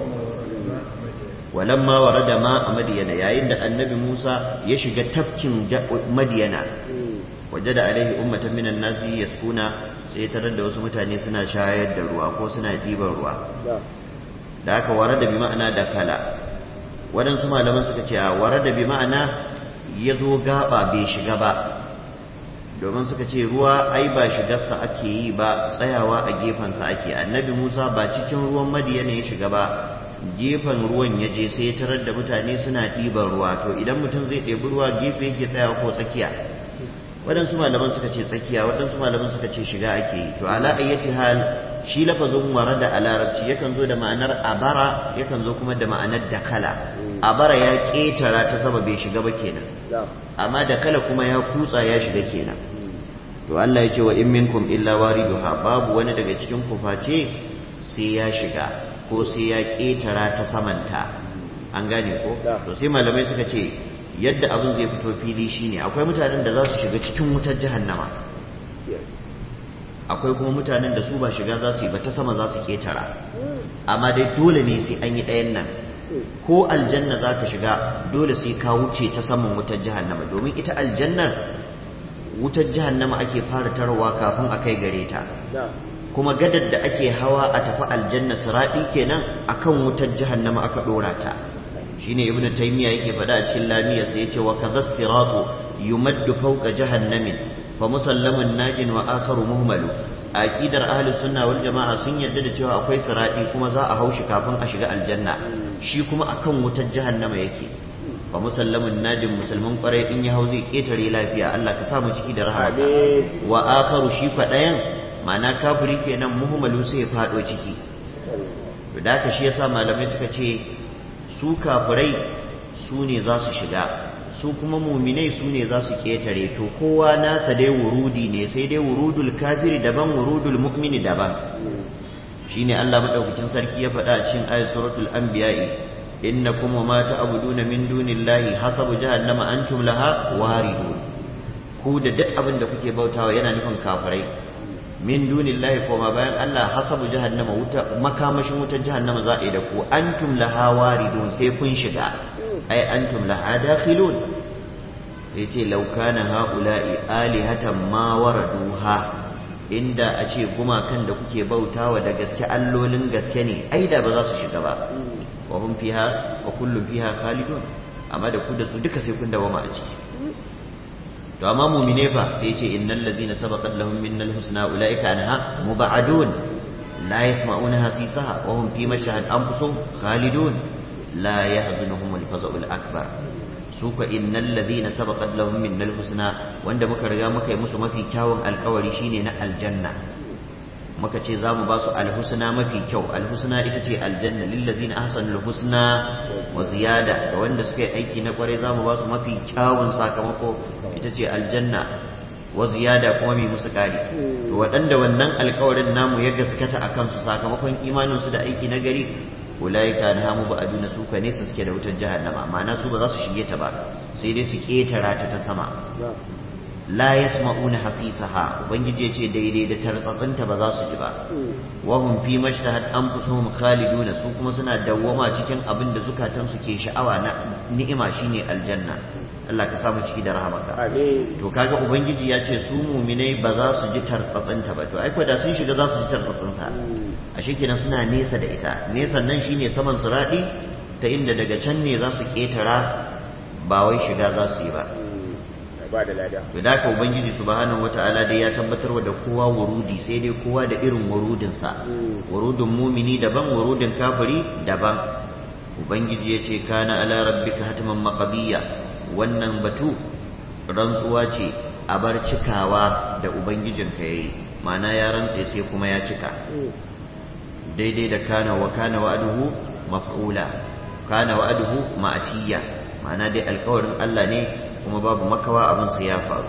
Speaker 1: ولما ورد ماء مدين يا عند النبي موسى يشق تفكين مدين وجد عليه أمة من الناس يسكون سيترد وسمتاني سنا شاهد الروا ko suna ɗiban ruwa da aka warada bi ma'ana da kala waɗansu malaman suka ce a warada bi ma'ana ya zo gaba bai shiga ba domin suka ce ruwa ai ba shigarsa ake yi ba tsayawa a gefensa ake annabi musa ba cikin ruwan madiyana ya shiga ba gefen ruwan ya je sai ya tarar da mutane suna ɗiban ruwa to idan mutum zai ɗebi ruwa gefe yake tsayawa ko tsakiya waɗansu malaman suka ce tsakiya waɗansu malaman suka ce shiga ake yi to ala ayyati hal shi lafazin warada a larabci yakan zo da ma'anar abara yakan zo kuma da ma'anar dakala abara ya ƙetara ta sama bai shiga ba kenan amma dakala kuma ya kutsa ya shiga kenan to Allah ya ce wa in minkum illa wariduha babu wani daga cikin ku face sai ya shiga ko sai ya ƙetara ta samanta an gane ko to sai malamai suka ce yadda abin zai fito fili shine akwai mutanen da za su shiga cikin wutar jahannama akwai kuma mutanen da su ba shiga za su yi ba ta sama za su ketara amma dai dole ne sai an yi ɗayan nan ko aljanna za ka shiga dole sai ka wuce ta saman wutar jahannama domin ita aljannar wutar jahannama ake fara tarwa kafin a kai gare ta kuma gadar da ake hawa a tafi aljanna siraɗi kenan akan wutar jahannama aka ɗora ta shine ibnu taymiya yake faɗa a cikin lamiya sai yace wa kadha siratu yumaddu fawqa jahannamin fa musallamun najin wa akharu muhmalu aqidar ahli sunna wal jamaa sun yarda da cewa akwai sirati kuma za a haushi kafin a shiga aljanna shi kuma akan wutar jahannama yake fa musallamun najin musulmin kwarai in ya hau zai ketare lafiya Allah ka sa mu ciki da rahama wa akharu shi kwadayan ma'ana kafiri kenan muhmalu sai ya fado ciki da haka shi yasa malamai suka ce su kafirai su ne za su shiga su kuma muminai su ne za su ƙetare to kowa nasa dai wurudi ne sai dai wurudul kafiri daban wurudul mu'mini daban shine Allah madaukakin sarki ya faɗa a cikin ayat suratul anbiya'i innakum wa ma ta'buduna min dunillahi hasabu jahannama antum laha waridun ku da duk abin da kuke bautawa yana nufin kafirai min dunillahi ko ma bayan Allah hasabu jahannama wuta makamashin wutar jahannama za a yi da ku antum laha waridun sai kun shiga ai antum laha dakhilun sai ce law kana haula'i alihatan ma waraduha inda a ce gumakan da kuke bautawa da gaske allolin gaske ne ai da ba za su shiga ba wa hum fiha wa kullum fiha khalidun amma da ku da su duka sai kun dawama a ciki to amma mu'mine fa sai ya ce innal ladzina sabaqat lahum minnal husna ulaika anha mubadun la yasma'una hasisaha wa hum fi mashhad anfusuhum khalidun la yahzunuhum al-faza'u al-akbar su ka innal ladhina sabaqat lahum minnal husna wanda muka riga muka yi musu mafi kyawun alkawari shine na aljanna muka ce za mu ba su alhusna mafi kyau alhusna ita ce aljanna lillazina ahsanul husna wa ziyada da wanda suka yi aiki na kware za mu ba su mafi kyawun sakamako ita ce aljanna wa ziyada kuma mai musu kari to waɗanda wannan alkawarin namu ya gaskata a kansu sakamakon imaninsu da aiki na gari ulaika na hamu ba aduna su ka nesa suke da wutar jahannama ma'ana su ba za su shige ta ba sai dai su ketara ta ta sama la yasma'una hasisaha ubangiji yace daidai da tartsatsinta ba za su ji ba wa hum fi majtahat anfusuhum khaliduna su kuma suna dawwama cikin abin da zukatan su ke sha'awa na ni'ima shine aljanna Allah ka samu ciki da rahamaka to kaga ubangiji ya ce su muminai ba za su ji tartsatsinta ba to ai da sun shiga za su ji tartsatsinta ashe kenan suna nesa da ita nesan nan shine saman suradi ta inda daga can ne za su ketara ba wai shiga za su yi ba
Speaker 2: ba da lada
Speaker 1: to da ka ubangiji subhanahu wataala dai ya tabbatarwa da kowa wurudi sai dai kowa da irin wurudinsa wurudin mumini daban wurudin kafiri daban ubangiji ya ce kana ala rabbika hatiman maqdiya wannan batu rantsuwa ce a bar cikawa da ubangijinka yayi ma'ana ya rantse sai kuma ya cika daidai da kana wa kana wa'aduhu maf'ula kana wa'aduhu ma'atiya ma'ana dai alkawarin Allah ne kuma babu makawa abin sa ya faru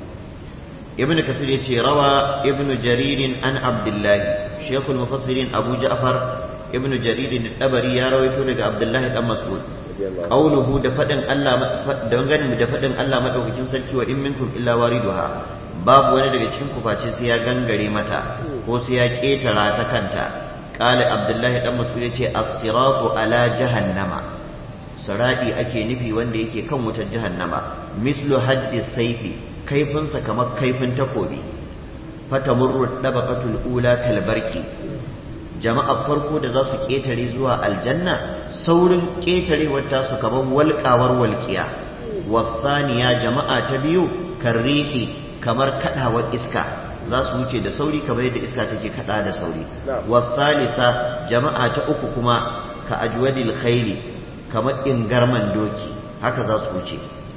Speaker 1: ibn kasir ya ce rawa ibn jaririn an abdullahi shekul mufassirin abu ja'far ibn jaririn dabari ya rawaito daga abdullahi dan mas'ud qauluhu da fadin Allah da ganin da fadin Allah madaukakin sarki wa in minkum illa wariduha babu wani daga cikin kuface sai ya gangare mata ko sai ya ketara ta kanta qala abdullahi dan mas'ud ya ce as-siratu ala jahannama saradi ake nufi wanda yake kan wutar jahannama mislu haddi saifi kaifinsa kamar kaifin takobi fatamurru dabaqatul ula kalbarki jama'a farko da za su ketare zuwa aljanna saurin ketarewar tasu kamar walƙawar walƙiya wasaniya jama'a ta biyu karrihi kamar kadawar iska za su wuce da sauri kamar yadda iska take kada da sauri wasalisa jama'a ta uku kuma ka ajwadil khairi kamar ingarman doki haka za su wuce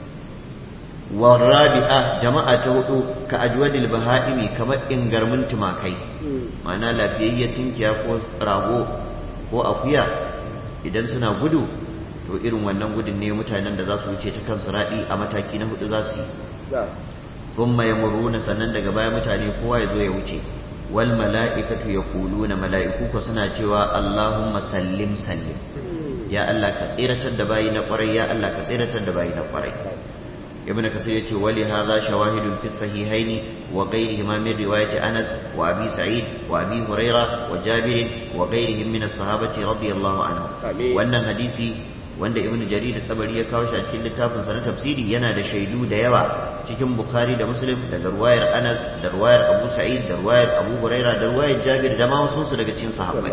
Speaker 1: warabi'a jama'a ta hudu ka ajwadil baha'imi kamar ingarmin tumakai ma'ana lafiyayyar tinkiya ko rago ko akuya idan suna gudu to irin wannan gudun ne mutanen da za su wuce ta kan raɗi a mataki na hudu za su yi thumma yamurruna sannan daga baya mutane kowa ya zo ya wuce wal mala'ikatu yaquluna mala'iku ko suna cewa Allahumma sallim sallim ya Allah ka tsiratar da bayi na kwarai ya Allah ka tsiratar da bayi na kwarai ibn kasir yace wali hadha shawahidun fi sahihaini wa ghayrihima min riwayati anas wa abi sa'id wa abi huraira wa jabir wa ghayrihim min as-sahabati radiyallahu anhu wannan hadisi wanda ibn jarir tabari ya kawo shi a cikin littafin sa na tafsiri yana da shaidu da yawa cikin bukhari da muslim daga ruwayar anas da ruwayar abu sa'id da ruwayar abu huraira da ruwayar jabir da ma wasu su daga cikin sahabbai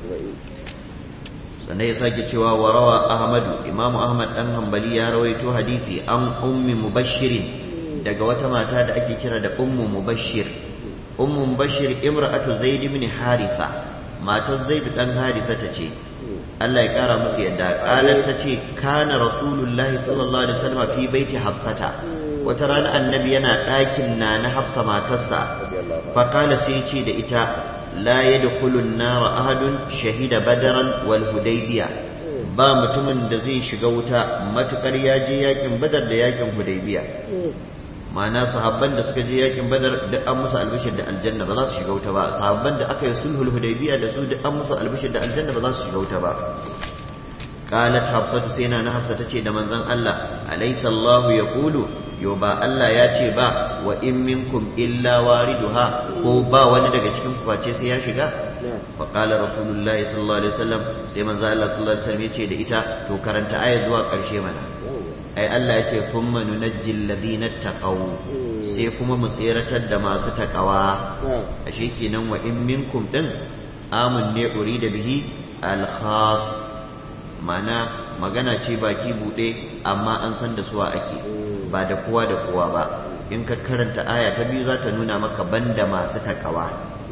Speaker 1: sannan ya sake cewa wa rawa ahmadu imamu ahmad dan hanbali ya rawaito hadisi an ummi mubashirin daga wata mata da ake kira da ummu mubashir ummu mubashir imra'atu zaid ibn harisa matar zaid dan harisa ta ce Allah ya kara musu yadda qalat ta ce kana rasulullahi sallallahu alaihi wasallam fi baiti hafsata wata rana annabi yana ɗakin na na hafsa matarsa fa qala sai ce da ita لا يدخل النار أحد شهد بدرا والهديبية ba mutumin da zai shiga wuta matukar ya je yakin badar da yakin hudaybiya ma'ana sahabban da suka je yakin badar da an musu albishir da aljanna ba za su shiga wuta ba sahabban da aka yi sulhul hudaybiya da su da an musu albishir da aljanna ba za su shiga wuta ba qalat hafsatu sai na hafsa tace da manzon Allah alaysa Allah yaqulu yo ba Allah ya ce ba wa in minkum illa wariduha ko ba wani daga cikin ku face sai ya shiga fa qala rasulullahi sallallahu alaihi wasallam sai manzo Allah sallallahu alaihi wasallam yace da ita to karanta aya zuwa karshe mana ai Allah yace thumma nunajjil ladina taqaw sai kuma mu tseratar da masu takawa ashe kenan wa in minkum din amun ne urida bihi al khas mana magana ce baki bude amma an san da suwa ake ba da kowa da kowa ba in ka karanta aya ta biyu za ta nuna maka banda masu takawa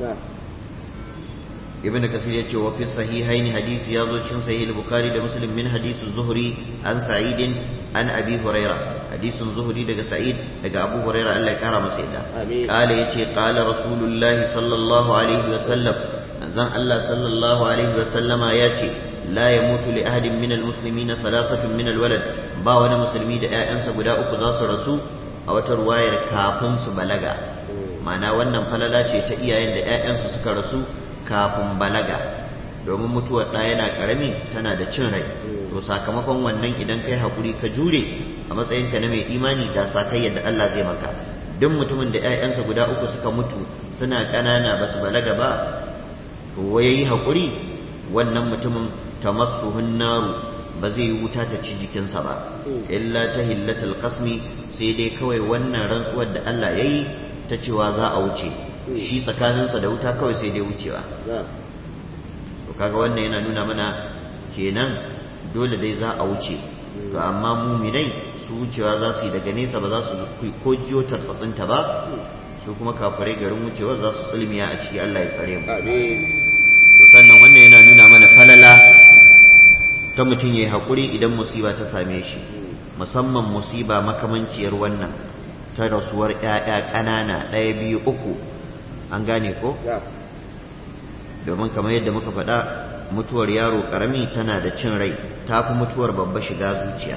Speaker 1: ibn kasir ya ce wa fi sahihain hadisi ya zo cikin sahih bukhari da muslim min hadisi zuhri an sa'id an abi huraira hadisin zuhri daga sa'id daga abu huraira Allah ya kara masa yadda qala yace qala rasulullahi sallallahu alaihi wa sallam zan Allah sallallahu alaihi wa sallama yace la yamutu li ahadin min almuslimina thalathatun min alwalad ba wani musulmi da ƴaƴansa guda uku za su rasu a wata ruwayar kafin su balaga ma'ana wannan falala ce ta iyayen da ƴaƴansu suka rasu kafin balaga domin mutuwar ɗa yana ƙarami tana da cin rai to sakamakon wannan idan kai hakuri ka jure a matsayinka na mai imani ga sakai yadda Allah zai maka duk mutumin da ƴaƴansa guda uku suka mutu suna ƙanana ba su balaga ba to yayi hakuri wannan mutumin tamassuhun naru ba zai yi wuta ta ci jikinsa ba illa ta hillatul qasmi sai dai kawai wannan rantsuwar da Allah yayi ta cewa za a wuce shi tsakaninsa da wuta kawai sai dai wucewa to kaga wannan yana nuna mana kenan dole dai za a wuce to amma muminai su wucewa za su yi daga nesa ba za su ko jiyo tartsatsinta ba su kuma kafirai garin wucewa za su tsulmiya a ciki Allah ya tsare mu to sannan wannan yana nuna mana falala ta mutum ya yi haƙuri idan musiba ta same shi musamman musiba makamanciyar wannan ta rasuwar ‘ya'ya ƙanana ɗaya biyu uku an gane ko? domin kamar yadda muka faɗa mutuwar yaro ƙarami tana da cin rai ta fi mutuwar babba shiga zuciya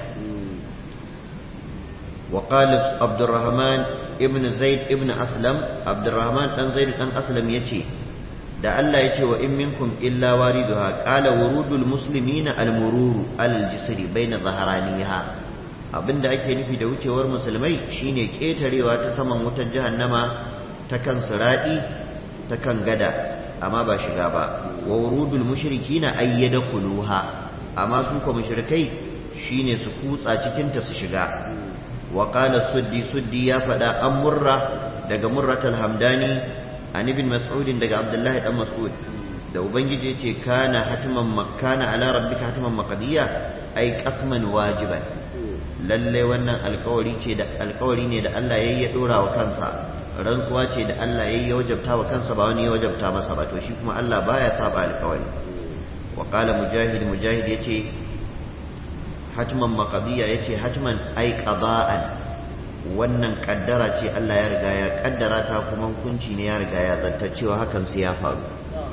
Speaker 1: وقال عبد الرحمن ابن زيد ابن أسلم عبد الرحمن بن زيد بن أسلم يتي da Allah ya ce wa in minkum illa wariduha qala wurudul muslimina al-mururu al-jisri baina zaharaniha abinda ake nufi da wucewar musulmai shine ketarewa ta saman wutar jahannama ta kan siradi ta kan gada amma ba shiga ba wa wurudul mushrikina ayyadkhuluha amma su ko mushrikai shine su kutsa cikin ta su shiga wa qala suddi suddi ya fada an murra daga murratul hamdani an ibn mas'ud daga abdullahi dan mas'ud da ubangiji yace kana hatman makkana ala rabbika hatman maqdiya ai qasman wajiban lalle wannan alkawari ce da alkawari ne da Allah yayi ya dora wa kansa rantsuwa ce da Allah yayi ya wajabta wa kansa ba wani ya wajabta masa ba to shi kuma Allah baya saba alkawari wa qala mujahid mujahid yace hatman maqdiya yace hatman ai qada'an wannan kaddara ce Allah ya riga ya kaddara ta kuma hukunci ne ya riga ya zanta cewa hakan sai ya faru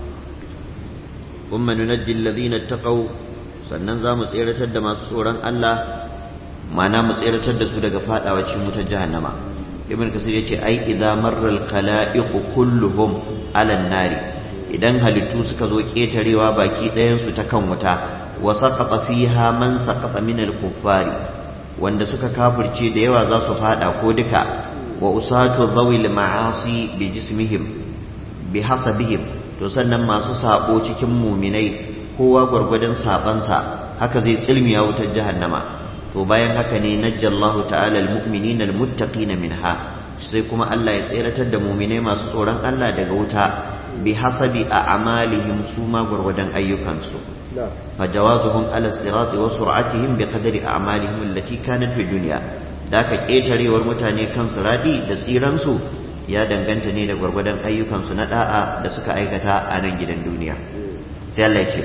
Speaker 1: kuma nunajji alladhina taqaw sannan za mu tseratar da masu tsoron Allah mana mu tseratar da su daga fadawa cikin wutar jahannama ibn kasir yace ai idza marra al-khala'iq kulluhum ala nari idan halittu suka zo ketarewa baki ɗayan su ta kan wuta wa saqata fiha man saqata min al-kuffari wanda suka kafirce da yawa za su fada ko duka wa usatu dhawil ma'asi bi jismihim bi hasabihim to sannan masu sabo cikin muminai kowa gwargwadon sabansa haka zai tsilmiya wutar jahannama to bayan haka ne najjallahu ta'ala almu'minina almuttaqina minha sai kuma Allah ya tseratar da muminai masu tsoron Allah daga wuta bi hasabi a'malihim su ma gwargwadon ayyukansu فجوازهم على الصراط وسرعتهم بقدر أعمالهم التي كانت في الدنيا ذاك ƙetare war mutane kan siradi da tsiransu ya danganta ne da gwargwadon ayyukansu na da'a da suka aikata a nan gidan duniya sai Allah ya ce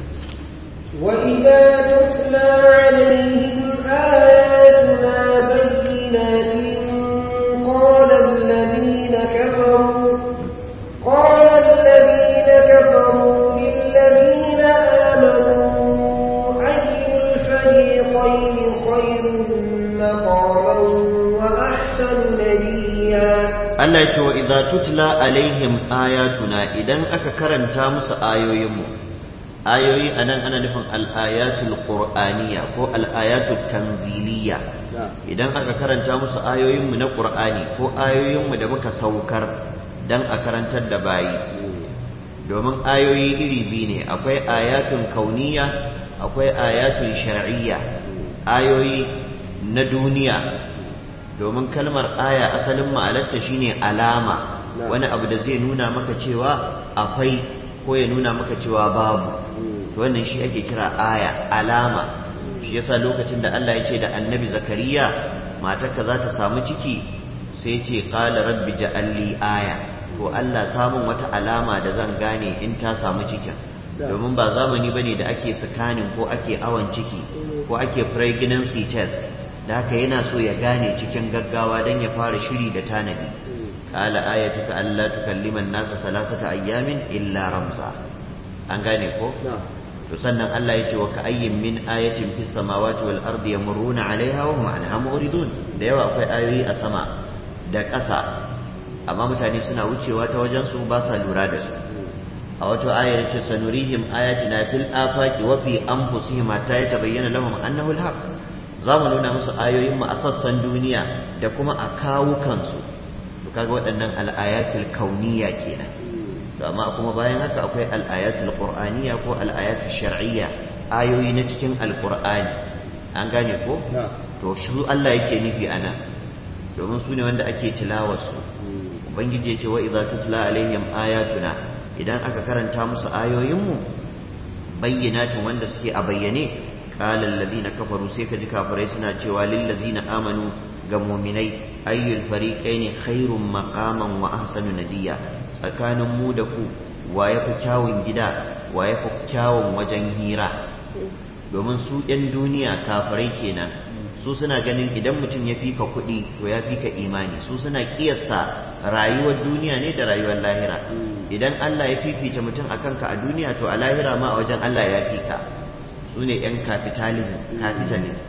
Speaker 3: وإذا تتلى عليهم آياتنا بينات قال الذين كفروا قال الذين كفروا للذين آمنوا أي الفريقين خير مقاما وأحسن نبيا
Speaker 1: Allah ya ce wa idza tutla alaihim ayatuna idan aka karanta musu ayoyinmu ayoyi anan ana nufin al-ayatul qur'aniyya ko al-ayatul tanziliyya idan aka karanta musu ayoyinmu na qur'ani ko ayoyinmu da muka saukar dan a karantar da bayi domin ayoyi iri biyu ne akwai ayatun kauniya akwai ayatun shar'iyya ayoyi na duniya domin kalmar aya asalin ma'alarta shine alama wani abu da zai nuna maka cewa akwai ko ya nuna maka cewa babu to wannan shi ake kira aya alama shi yasa lokacin da Allah ya ce da annabi zakariya matarka za ta samu ciki sai ce qala rabbi ja'alli aya to Allah samun wata alama da zan gane in ta samu cikin domin ba zamani bane da ake scanning ko ake awon ciki ko ake pregnancy test da haka yana so ya gane cikin gaggawa don ya fara shiri da tanadi qala ayatuka alla tukallima an-nasa salasata ayyamin illa ramza an gane ko to sannan Allah ya ce wa ka ayyin min ayatin fis samawati wal ardi yamurruna alaiha wa hum anha mu'ridun da yawa akwai ayoyi a sama da ƙasa amma mutane suna wucewa ta wajen su ba sa lura da su a wata ayar ce sanurihim ayatina fil afaqi wa fi anfusihim hatta yatabayyana lahum annahu al-haq za mu nuna musu ayoyin mu a sassan duniya da kuma a kawo kansu to kaga waɗannan al-ayatul kauniyya kenan to amma kuma bayan haka akwai al-ayatul qur'aniyya ko al-ayatul shar'iyya ayoyi na cikin al-qur'ani an gane ko to shi Allah yake nufi ana domin su ne wanda ake tilawarsu ubangiji ya ce wa idza tutla alaihim ayatuna idan aka karanta musu ayoyinmu bayyinatin wanda suke a bayyane qala alladhina kafaru sai kaji kafirai suna cewa lil ladzina amanu ga mu'minai ayyul fariqaini khairum maqaman wa ahsanu nadiya tsakanin mu da ku wa yafi kyawun gida wa yafi kyawun wajen hira domin su ɗan duniya kafirai kenan su suna ganin idan mutum ya fika kuɗi to ya fika imani su suna kiyasta rayuwar duniya ne da rayuwar lahira idan Allah ya fifita mutum a kanka a duniya to a lahira ma a wajen Allah ya fika su ne 'yan capitalism capitalist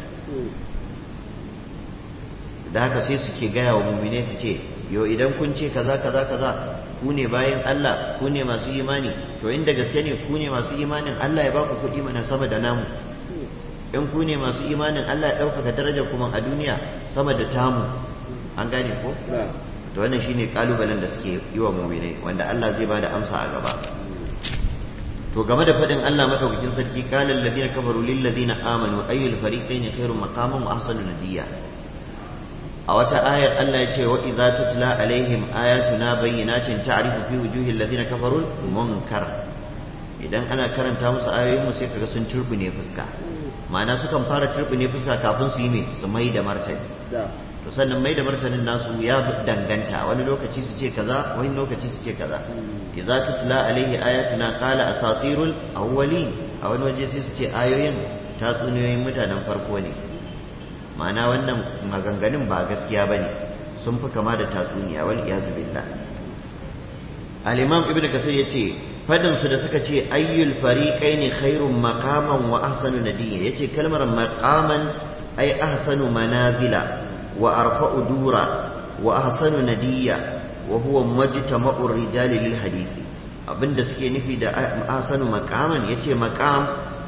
Speaker 1: da haka sai suke gaya wa mummine su ce yo idan kun ce kaza kaza kaza ku ne bayan Allah ku ne masu imani to inda gaske ne ku ne masu imanin Allah ya ba ku kuɗi mana sama da namu in ku ne masu imanin Allah ya ɗaukaka darajar kuma a duniya sama da tamu an gane ko to wannan shine kalubalen da suke yi wa mu'minai wanda Allah zai bada amsa a gaba to game da faɗin Allah madaukakin sarki qala alladhina kafaru lil ladina amanu ayyul fariqaini khairum maqaman wa ahsanu nadiya a wata ayar Allah ya ce wa idza tutla alaihim ayatuna bayyinatin ta'rifu fi wujuhil ladina kafaru munkar idan ana karanta musu ayoyin mu sai kaga sun turbune fuska ma'ana sukan fara turbine fuska kafin su yi mai su mai da martani to sannan mai da martanin nasu ya danganta wani lokaci su ce kaza wani lokaci su ce kaza idza tutla alaihi ayatuna qala asatirul awwalin a wani waje sai su ce ayoyin tatsuniyoyin mutanen farko ne ma'ana wannan maganganun ba gaskiya bane sun fi kama da tatsuniya wal iyazu billah al-imam ibnu kasir yace fadin su da suka ce ayyul fariqaini khairum maqaman wa ahsanu nadiya yace kalmar maqaman ay ahsanu manazila wa arfa'u dura wa ahsanu nadiya wa huwa majtama'u rijali lil hadith abinda suke nufi da ahsanu maqaman yace maqam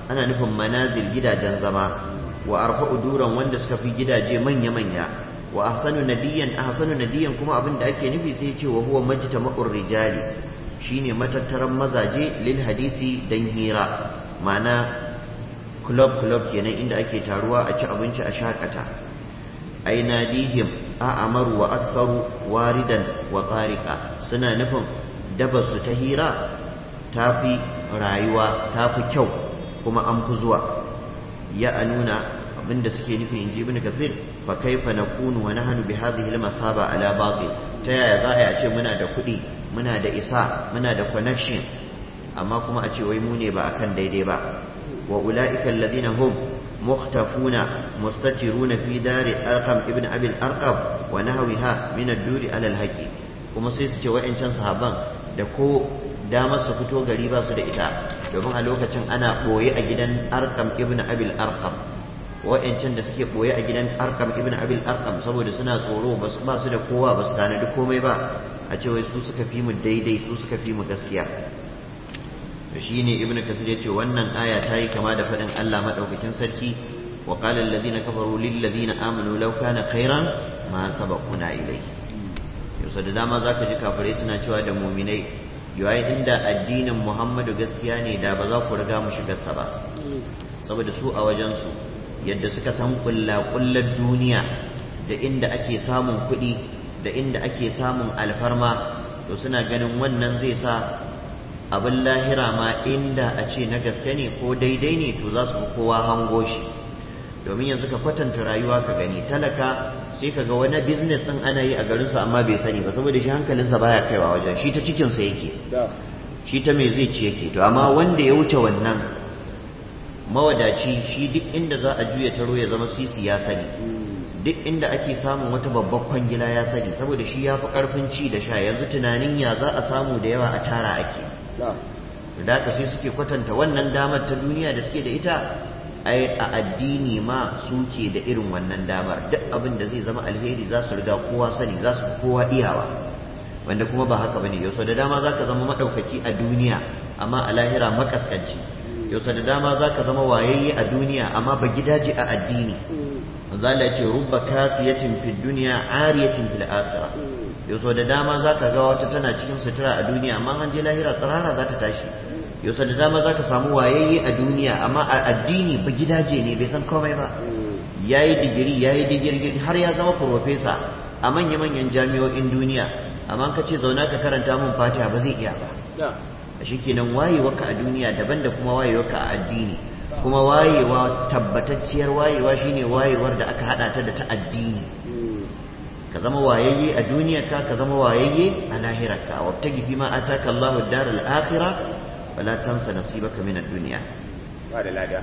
Speaker 1: ana nufin manazil gidajen zama wa arfa'u duran wanda suka fi gidaje manya-manya wa ahsanu nadiyan ahsanu nadiyan kuma abin da ake nufi sai ce wa huwa majtama'ur rijali shine matattaran mazaje lil hadisi dan hira ma'ana club club kenan inda ake taruwa a ci abinci a shakata ai nadihim a amaru wa aktsaru waridan wa tariqa suna nufin dabarsu ta hira tafi rayuwa tafi kyau kuma an fi zuwa ya anuna abinda suke nufi in ji ibn kathir fa kaifa nakunu wa nahnu bi hadhihi al-masaba ala batil ta yaya za a ce muna da kuɗi muna da isa muna da connection amma kuma a ce wai mu ne ba akan daidai ba wa ulaika alladhina hum muhtafuna mustatiruna fi dari arqam ibn abi al-arqam wa nahwiha min ad-duri ala al-haqi kuma sai su ce wa'ancan sahaban da ko damar su fito gari ba su da ita domin a lokacin ana ɓoye a gidan arkam ibn abil arkam wa'yancan da suke ɓoye a gidan arkam ibn abil arkam saboda suna tsoro ba su da kowa ba su tanadi komai ba a ce wai su suka fi mu daidai su suka fi mu gaskiya to shine ibn kasir ya ce wannan aya ta yi kama da faɗin allah maɗaukakin sarki wa qala alladhina kafaru lil ladina amanu law kana khairan ma sabaquna ilayhi yau da dama zaka ji kafirai suna cewa da muminai yayin inda addinin Muhammadu gaskiya ne da ba za ku riga mu shigarsa ba saboda su a wajensu yadda suka san kullar duniya da inda ake samun kuɗi da inda ake samun alfarma to suna ganin wannan zai sa abin lahira ma inda a ce na gaske ne ko daidai ne to za su fi kowa hango shi domin yanzu ka kwatanta rayuwa ka gani talaka sai ka ga wani business din ana yi a garinsa amma bai sani ba saboda shi hankalinsa baya kaiwa wajen shi ta cikinsa yake shi ta me zai ci yake to amma wanda ya wuce wannan mawadaci shi duk inda za a juya taro ya zama sisi ya sani duk inda ake samun wata babbar kwangila ya sani saboda shi ya fi karfin ci da sha yanzu tunanin ya za a samu da yawa a tara ake da haka sai suke kwatanta wannan damar ta duniya da suke da ita ai a addini ma suke da irin wannan damar duk abin da zai zama alheri za su riga kowa sani za su kowa iyawa wanda kuma ba haka bane yau da dama zaka zama madaukaki a duniya amma a lahira makaskanci yau da dama zaka zama wayayye a duniya amma ba gidaje a addini zalla ce rubba kasiyatin fid dunya ariyatin fil akhirah yau da dama zaka ga wata tana cikin sutura a duniya amma an je lahira tsirara za ta tashi yau da dama za ka samu wayayye a duniya amma a addini ba gidaje ne bai san komai ba ya yi digiri ya yi digiri har ya zama profesa a manya-manyan jami'o'in duniya amma ka ce zauna ka karanta mun fatiha ba zai iya ba a shi kenan wayewarka a duniya daban da kuma wayewarka a addini kuma wayewa tabbatacciyar wayewa shine wayewar da aka hada ta da ta addini ka zama wayayye a duniyarka ka zama wayayye a lahirarka wabtagi fi ma ataka Allahu ad-daral akhirah wala tansa nasibaka min ad-dunya
Speaker 2: ba da lada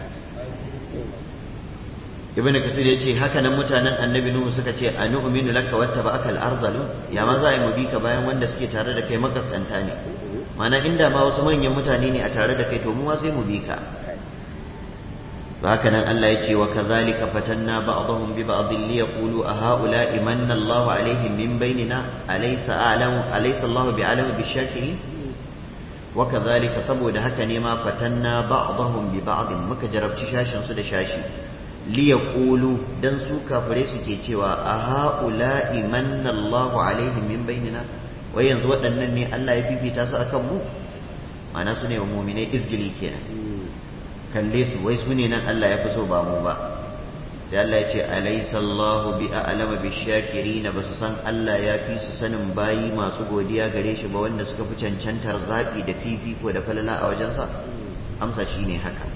Speaker 1: ibn kasir yace haka nan mutanen annabi nuhu suka ce anu'minu laka wattaba'aka al-arzalu ya ma za mu bi ka bayan wanda suke tare da kai makaskanta ne mana inda ma wasu manyan mutane ne a tare da kai to mu ma sai mu bi ka haka nan Allah yace wa kadhalika fatanna ba'dahum bi ba'd li yaqulu a ha'ula'i manna Allahu alaihim min bainina alaysa a'lamu alaysa Allahu bi'alamu bishakirin وكذلك saboda haka ne ma fatanna ba'dahum bi ba'd muka jarabci shashin su da shashi li yaqulu dan su kafire suke cewa a haula'i manna Allahu alaihim min bainina wai yanzu waɗannan ne Allah ya fifita su akan mu ma'ana su ne wa mu'minai izgili kenan kalle su wai su ne nan Allah ya fi so ba mu ba sai Allah ya ce alaysa Allahu bi a'lama bi shakirin ba su san Allah ya fi su sanin bayi masu godiya gare shi ba wanda suka fi cancantar zaɓi da fifiko da falala a wajensa amsa shine haka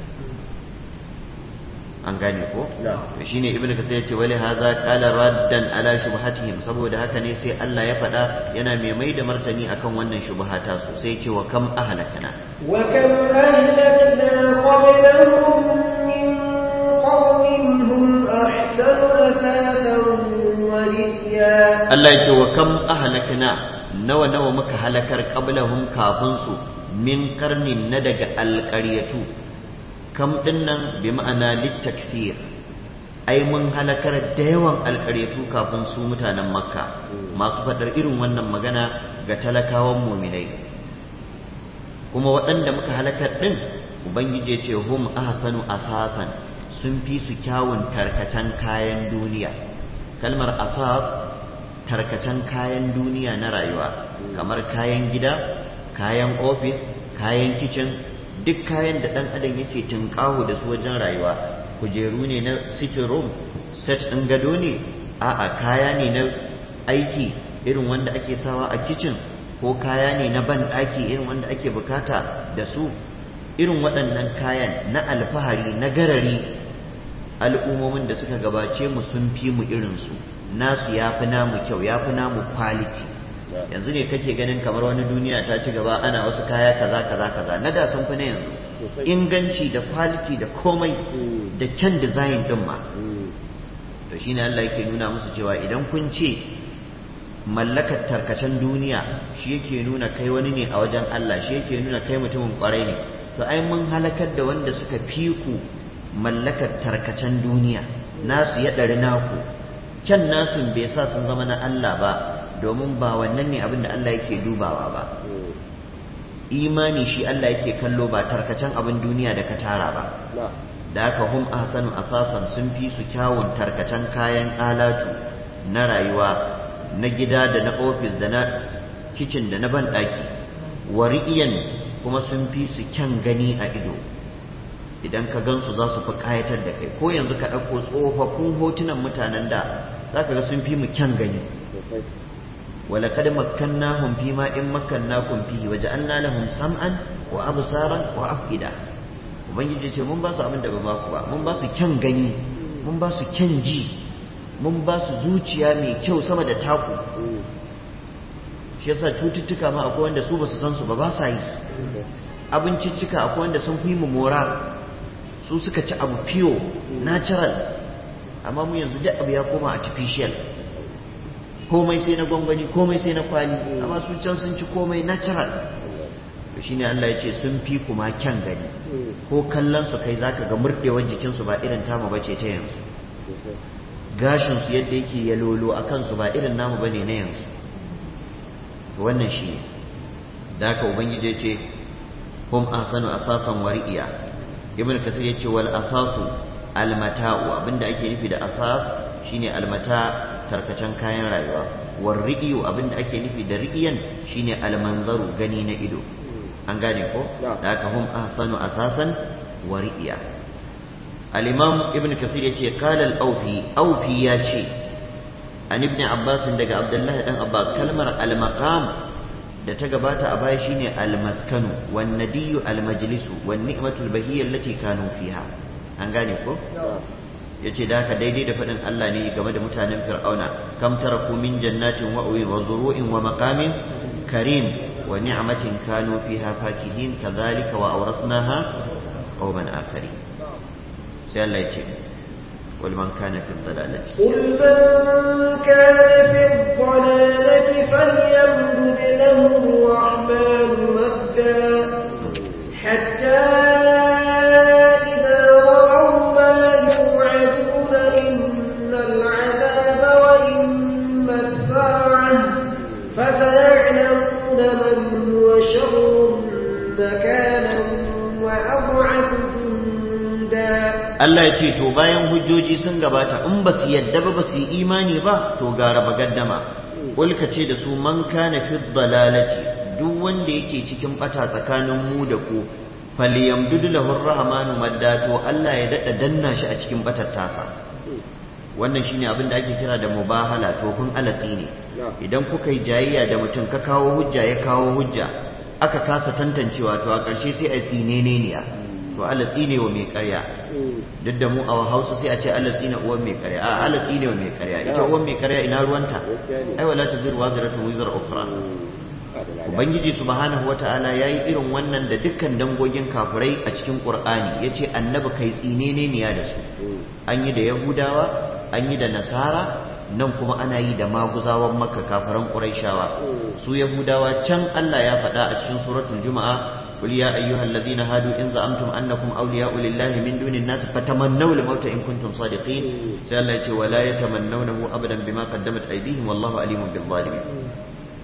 Speaker 1: an gane ko to shine ibnu kasir ya ce wali hadha qala raddan ala shubhatihim saboda haka ne sai Allah ya faɗa yana mai mai da martani akan wannan shubhata su sai ya ce wa kam ahlakana
Speaker 3: wa kam ahlakna qablahum min qawmin hum ahsanu athatan wa riya
Speaker 1: Allah ya ce wa kam ahlakna nawa nawa muka halakar qablahum kafin su min karnin na daga alƙaryatu kam din nan bi ma'ana littaksir ai mun halakar da yawan alƙaryatu kafin su mutanen makka masu faɗar irin wannan magana ga talakawan muminai kuma waɗanda muka halakar ɗin ubangiji ya ce hum ahsanu asasan sun fi su kyawun tarkacen kayan duniya kalmar asas tarkacen kayan duniya na rayuwa kamar kayan gida kayan ofis kayan kicin duk kayan da ɗan adam yake tunƙaho da su wajen rayuwa kujeru ne na sitting room set ɗin gado ne a'a kaya ne na aiki irin wanda ake sawa a kicin ko kaya ne na ban ɗaki irin wanda ake bukata da su irin waɗannan kayan na alfahari na garari al'ummomin da suka gabace mu sun fi mu irinsu nasu ya fi namu kyau ya fi namu quality yanzu ne kake ganin kamar wani duniya ta ci gaba ana wasu kaya kaza kaza kaza na da sun fi na yanzu inganci da quality da komai da kyan design din ma to shine Allah yake nuna musu cewa idan kun ce mallakar tarkacen duniya shi yake nuna kai wani ne a wajen Allah shi yake nuna kai mutumin kwarai ne to ai mun halakar da wanda suka fi ku mallakar tarkacen duniya nasu ya ɗari naku kyan nasu bai sa sun zama na Allah ba domin ba wannan ne abin da Allah yake dubawa ba imani shi Allah yake kallo ba tarkacen abin duniya da ka tara ba da haka hum ahsanu asasan sun fi su kyawun tarkacen kayan alatu na rayuwa na gida da na ofis da na kicin da na banɗaki wari'iyan kuma sun fi su kyan gani a ido idan ka gansu za su fi ƙayatar da kai ko yanzu ka ɗauko tsofaffin hotunan mutanen da za ka ga sun fi mu kyan gani ولقد مكناهم فيما إن مكناكم فيه وجعلنا لهم سمعا وأبصارا وأفئدة ubangiji ce mun ba su abin da ba baku ba mun ba su kyan gani mun ba su kyan ji mun ba su zuciya mai kyau sama da taku shi yasa cututtuka ma akwai wanda su ba su san su ba ba sa yi abinciccika akwai wanda sun fi mu mora su suka ci abu fiyo natural amma mu yanzu duk abu ya koma artificial komai sai na gwangwani komai sai na kwali amma su can sun ci komai natural to shine Allah ya ce sun fi kuma kyan gani ko kallon su kai zaka ga murdewar jikin su ba irin tamu bace ta yanzu gashin su yadda yake ya lolo akan su ba irin namu bane na yanzu to wannan shine da haka ubangiji ya ce hum ahsanu asasan wari'iya ibn kasir ya ce wal asasu almata'u abinda ake nufi da asas shine almata tarkacen kayan rayuwa war ri'iyu abinda ake nufi da ri'iyan shine almanzaru gani na ido an gane ko da haka hum ahsanu asasan wa ri'iya al-imam ibn kasir yace qala al-awfi awfi yace an ibn abbas daga abdullahi dan abbas kalmar al-maqam da ta gabata a baya shine al-maskanu wan nadiyu al-majlisu wan ni'matul bahiyya allati kanu fiha an gane ko yace da haka daidai da faɗin Allah ne game da mutanen Fir'auna kam taraku min jannatin wa wa zuru'in wa maqamin karim wa ni'matin kanu fiha fakihin kadhalika wa awrasnaha qauman akharin sai Allah yace قل من كان في الضلالة
Speaker 3: قل من كان في الضلالة فليمدد له الرحمن مدا حتى
Speaker 1: Allah ya ce to bayan hujjoji sun gabata in ba su yadda ba ba su yi imani ba to gara bagaddama ulka ce da su man kana fi dalalati duk wanda yake cikin bata tsakanin mu da ku falyamdudu lahu rahmanu madda to Allah ya dada danna shi a cikin batar tasa wannan shine abin da ake kira da mubahala to kun alatsi ne idan kuka yi jayayya da mutum ka kawo hujja ya kawo hujja aka kasa tantancewa to a ƙarshe sai a tsinene ne to Allah tsine wa mai ƙarya duk da mu a Hausa sai a ce Allah tsine uwan mai ƙarya a Allah tsine wa mai ƙarya ita uwan mai ƙarya ina ruwanta ai wala taziru waziratu wizra ukhra ubangiji subhanahu wata'ala yayi irin wannan da dukkan dangogin kafirai a cikin qur'ani yace annabi kai tsinene ne ya da su an yi da yahudawa an yi da nasara nan kuma ana yi da maguzawan makka kafiran quraishawa su yahudawa can Allah ya faɗa a cikin suratul juma'a قل يا أيها الذين هادوا إن زعمتم أنكم أولياء لله من دون الناس فتمنوا الموت إن كنتم صادقين سألت ولا يتمنونه أبدا بما قدمت أيديهم والله أليم بالظالمين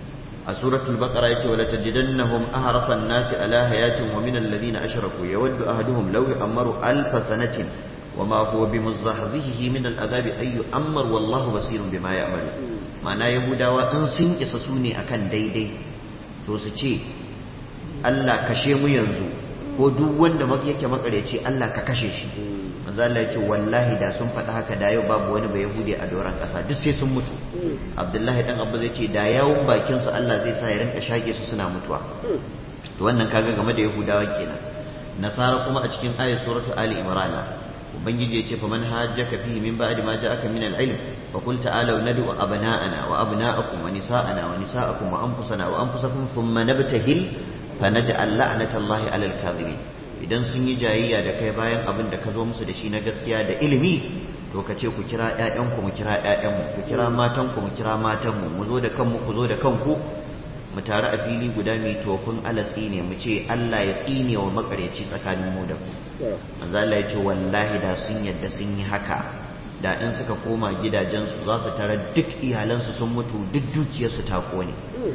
Speaker 1: a suratul baqara yace wala tajidannahum ahrasan nasi ala hayatin wa min alladhina ashraku yawaddu ahaduhum law yu'ammaru alf sanatin wama huwa bimuzahzihi min al'adab ay yu'ammar wallahu basirun bima ya'malu ma'ana yahudawa in sun isa su ne akan daidai to su ce Allah kashe mu yanzu ko duk wanda yake makareci Allah ka kashe shi manzo Allah ya ce wallahi da sun faɗi haka da yau babu wani bai yahudi a doron ƙasa duk sai sun mutu Abdullahi dan Abba zai ce da yawun bakin su Allah zai sa ya rinka shage su suna mutuwa to wannan kaga game da yahudawa kenan nasara kuma a cikin ayat suratu ali imran ubangiji ya ce fa man hajjaka fihi min ba'di ma ja'aka min al-ilm fa qul ta'alu nad'u abna'ana wa abna'akum wa nisa'ana wa nisa'akum wa anfusana wa anfusakum thumma nabtahil fa naj'al la'natallahi 'alal kadhibin idan sun yi jayayya da kai bayan abin da ka zo musu da shi na gaskiya da ilimi to ka ce ku kira ƴaƴanku mu kira ƴaƴanmu ku kira matanku mu kira matanmu mu zo da kanmu ku zo da kanku mu tare a fili guda mai tofin alatsi ne mu ce Allah ya tsine wa makareci tsakanin mu da ku manzo Allah ya ce wallahi da sun yadda sun yi haka da in suka koma gidajensu za su tara duk iyalansu sun mutu duk dukiyarsu ta kone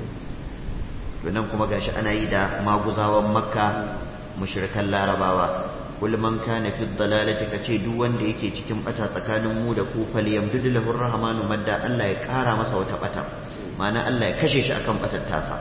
Speaker 1: to nan kuma gashi ana yi da maguzawan makka mushrikan larabawa kul man kana fi dalalati kace duk wanda yake cikin bata tsakanin mu da ku fal yamdudu lahu rahmanu madda Allah ya kara masa wata bata ma'ana Allah ya kashe shi akan batar tasa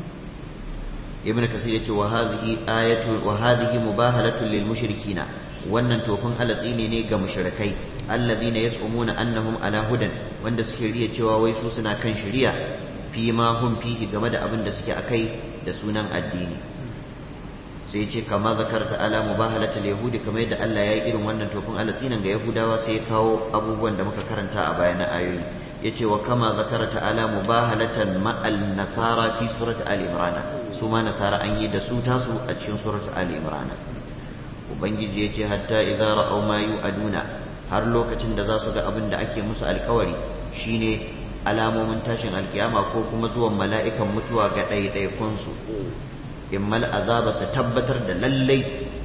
Speaker 1: ibn kasir yace wa hadhihi ayatu wa hadhihi mubahalatu lil mushrikina wannan tofin alatsi ne ne ga mushrikai alladhina yas'umuna annahum ala hudan wanda suke riya cewa wai su suna kan shari'a fi ma hum fihi game da abin da suke akai da sunan addini sai ce kama zakarta ala mubahalatul yahudi kamar yadda Allah ya yi irin wannan tofin alatsinan ga yahudawa sai ya kawo abubuwan da muka karanta a baya na ayoyi yace wa kama zakarta ala mubahalatan ma'al nasara fi surati ali imran su ma nasara an yi da su tasu a cikin surati ali imran ubangiji yace hatta idza ra'aw ma yu'aduna har lokacin da za su ga abin da ake musu alkawari shine alamomin tashin alkiyama ko kuma zuwan mala'ikan mutuwa ga ɗaiɗaikunsu immal azaba su tabbatar da lallai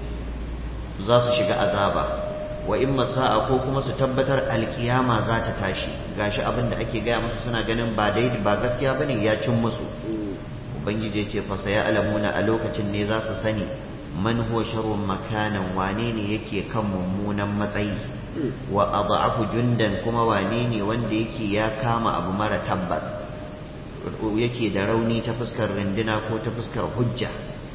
Speaker 1: za su shiga azaba wa imma sa'a ko kuma su tabbatar alkiyama za ta tashi gashi abin da ake gaya musu suna ganin ba daidai ba gaskiya bane ya cin musu ubangiji ya ce fa saya alamuna a lokacin ne za su sani man huwa sharrun makanan wane ne yake kan mummunan matsayi wa adhafu jundan kuma wane ne wanda yake ya kama abu mara tabbas yake da rauni ta fuskar rindina ko ta fuskar hujja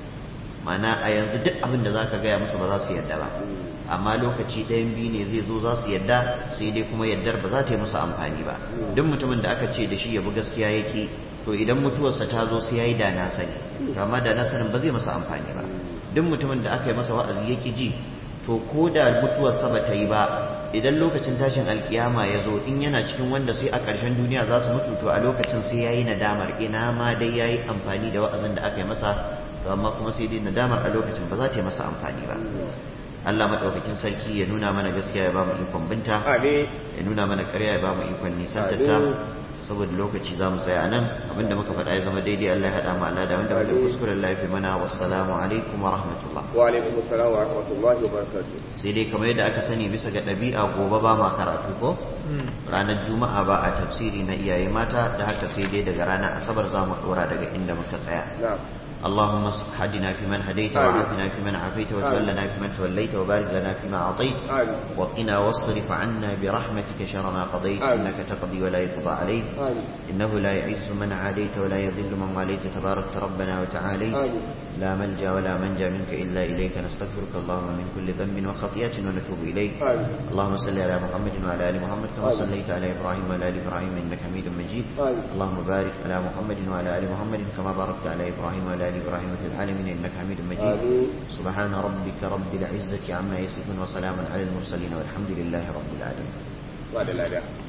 Speaker 1: mana a yanzu duk abin da zaka gaya musu ba za su yarda ba amma lokaci ɗayan biyu ne zai zo za su yarda sai dai kuma yardar ba za ta yi musu amfani ba duk mutumin da aka ce da shi ya bi gaskiya yake to idan mutuwarsa ta zo sai ya yi da na sani to amma da na sanin ba zai masa amfani ba duk mutumin da aka yi masa wa'azi yake ji to ko da mutuwarsa ba ta yi ba idan lokacin tashin alkiyama ya zo in yana cikin wanda sai a ƙarshen duniya za su mutu to a lokacin sai ya yi nadamar ina ma dai ya yi amfani da wa'azin da aka yi masa to amma kuma sai dai nadamar a lokacin ba za ta yi masa amfani ba Allah maɗaukakin sarki ya nuna mana gaskiya ya ba mu ikon binta ya nuna mana ƙarya ya ba mu ikon nisantata saboda lokaci za mu tsaya nan abinda muka faɗa ya zama daidai Allah ya haɗa mu Allah da wanda muka kuskure Allah ya fi mana wassalamu alaikum wa rahmatullah
Speaker 2: wa alaikum assalam wa rahmatullahi wa barakatuh
Speaker 1: sai dai kamar yadda aka sani bisa ga ɗabi'a gobe ba ma karatu ko ranar juma'a ba a tafsiri na iyaye mata da haka sai dai daga ranar asabar za mu ɗora daga inda muka tsaya اللهم هدنا فيمن هديت وعافنا فيمن عافيت وتولنا فيمن توليت وبارك لنا فيما أعطيت وقنا واصرف عنا برحمتك شر ما قضيت إنك تقضي ولا يقضى عليك إنه لا يعز من عاديت ولا يذل من واليت تبارك ربنا وتعاليت لا ملجا ولا منجا منك إلا إليك نستغفرك اللهم من كل ذنب وخطيئة ونتوب إليك اللهم صل على محمد وعلى آل محمد كما صليت على إبراهيم وعلى آل إبراهيم إنك حميد مجيد اللهم بارك على محمد وعلى آل محمد كما باركت على إبراهيم وعلى آل إبراهيم في العالمين إنك حميد مجيد سبحان ربك رب العزة عما يصفون وسلام على المرسلين والحمد لله رب العالمين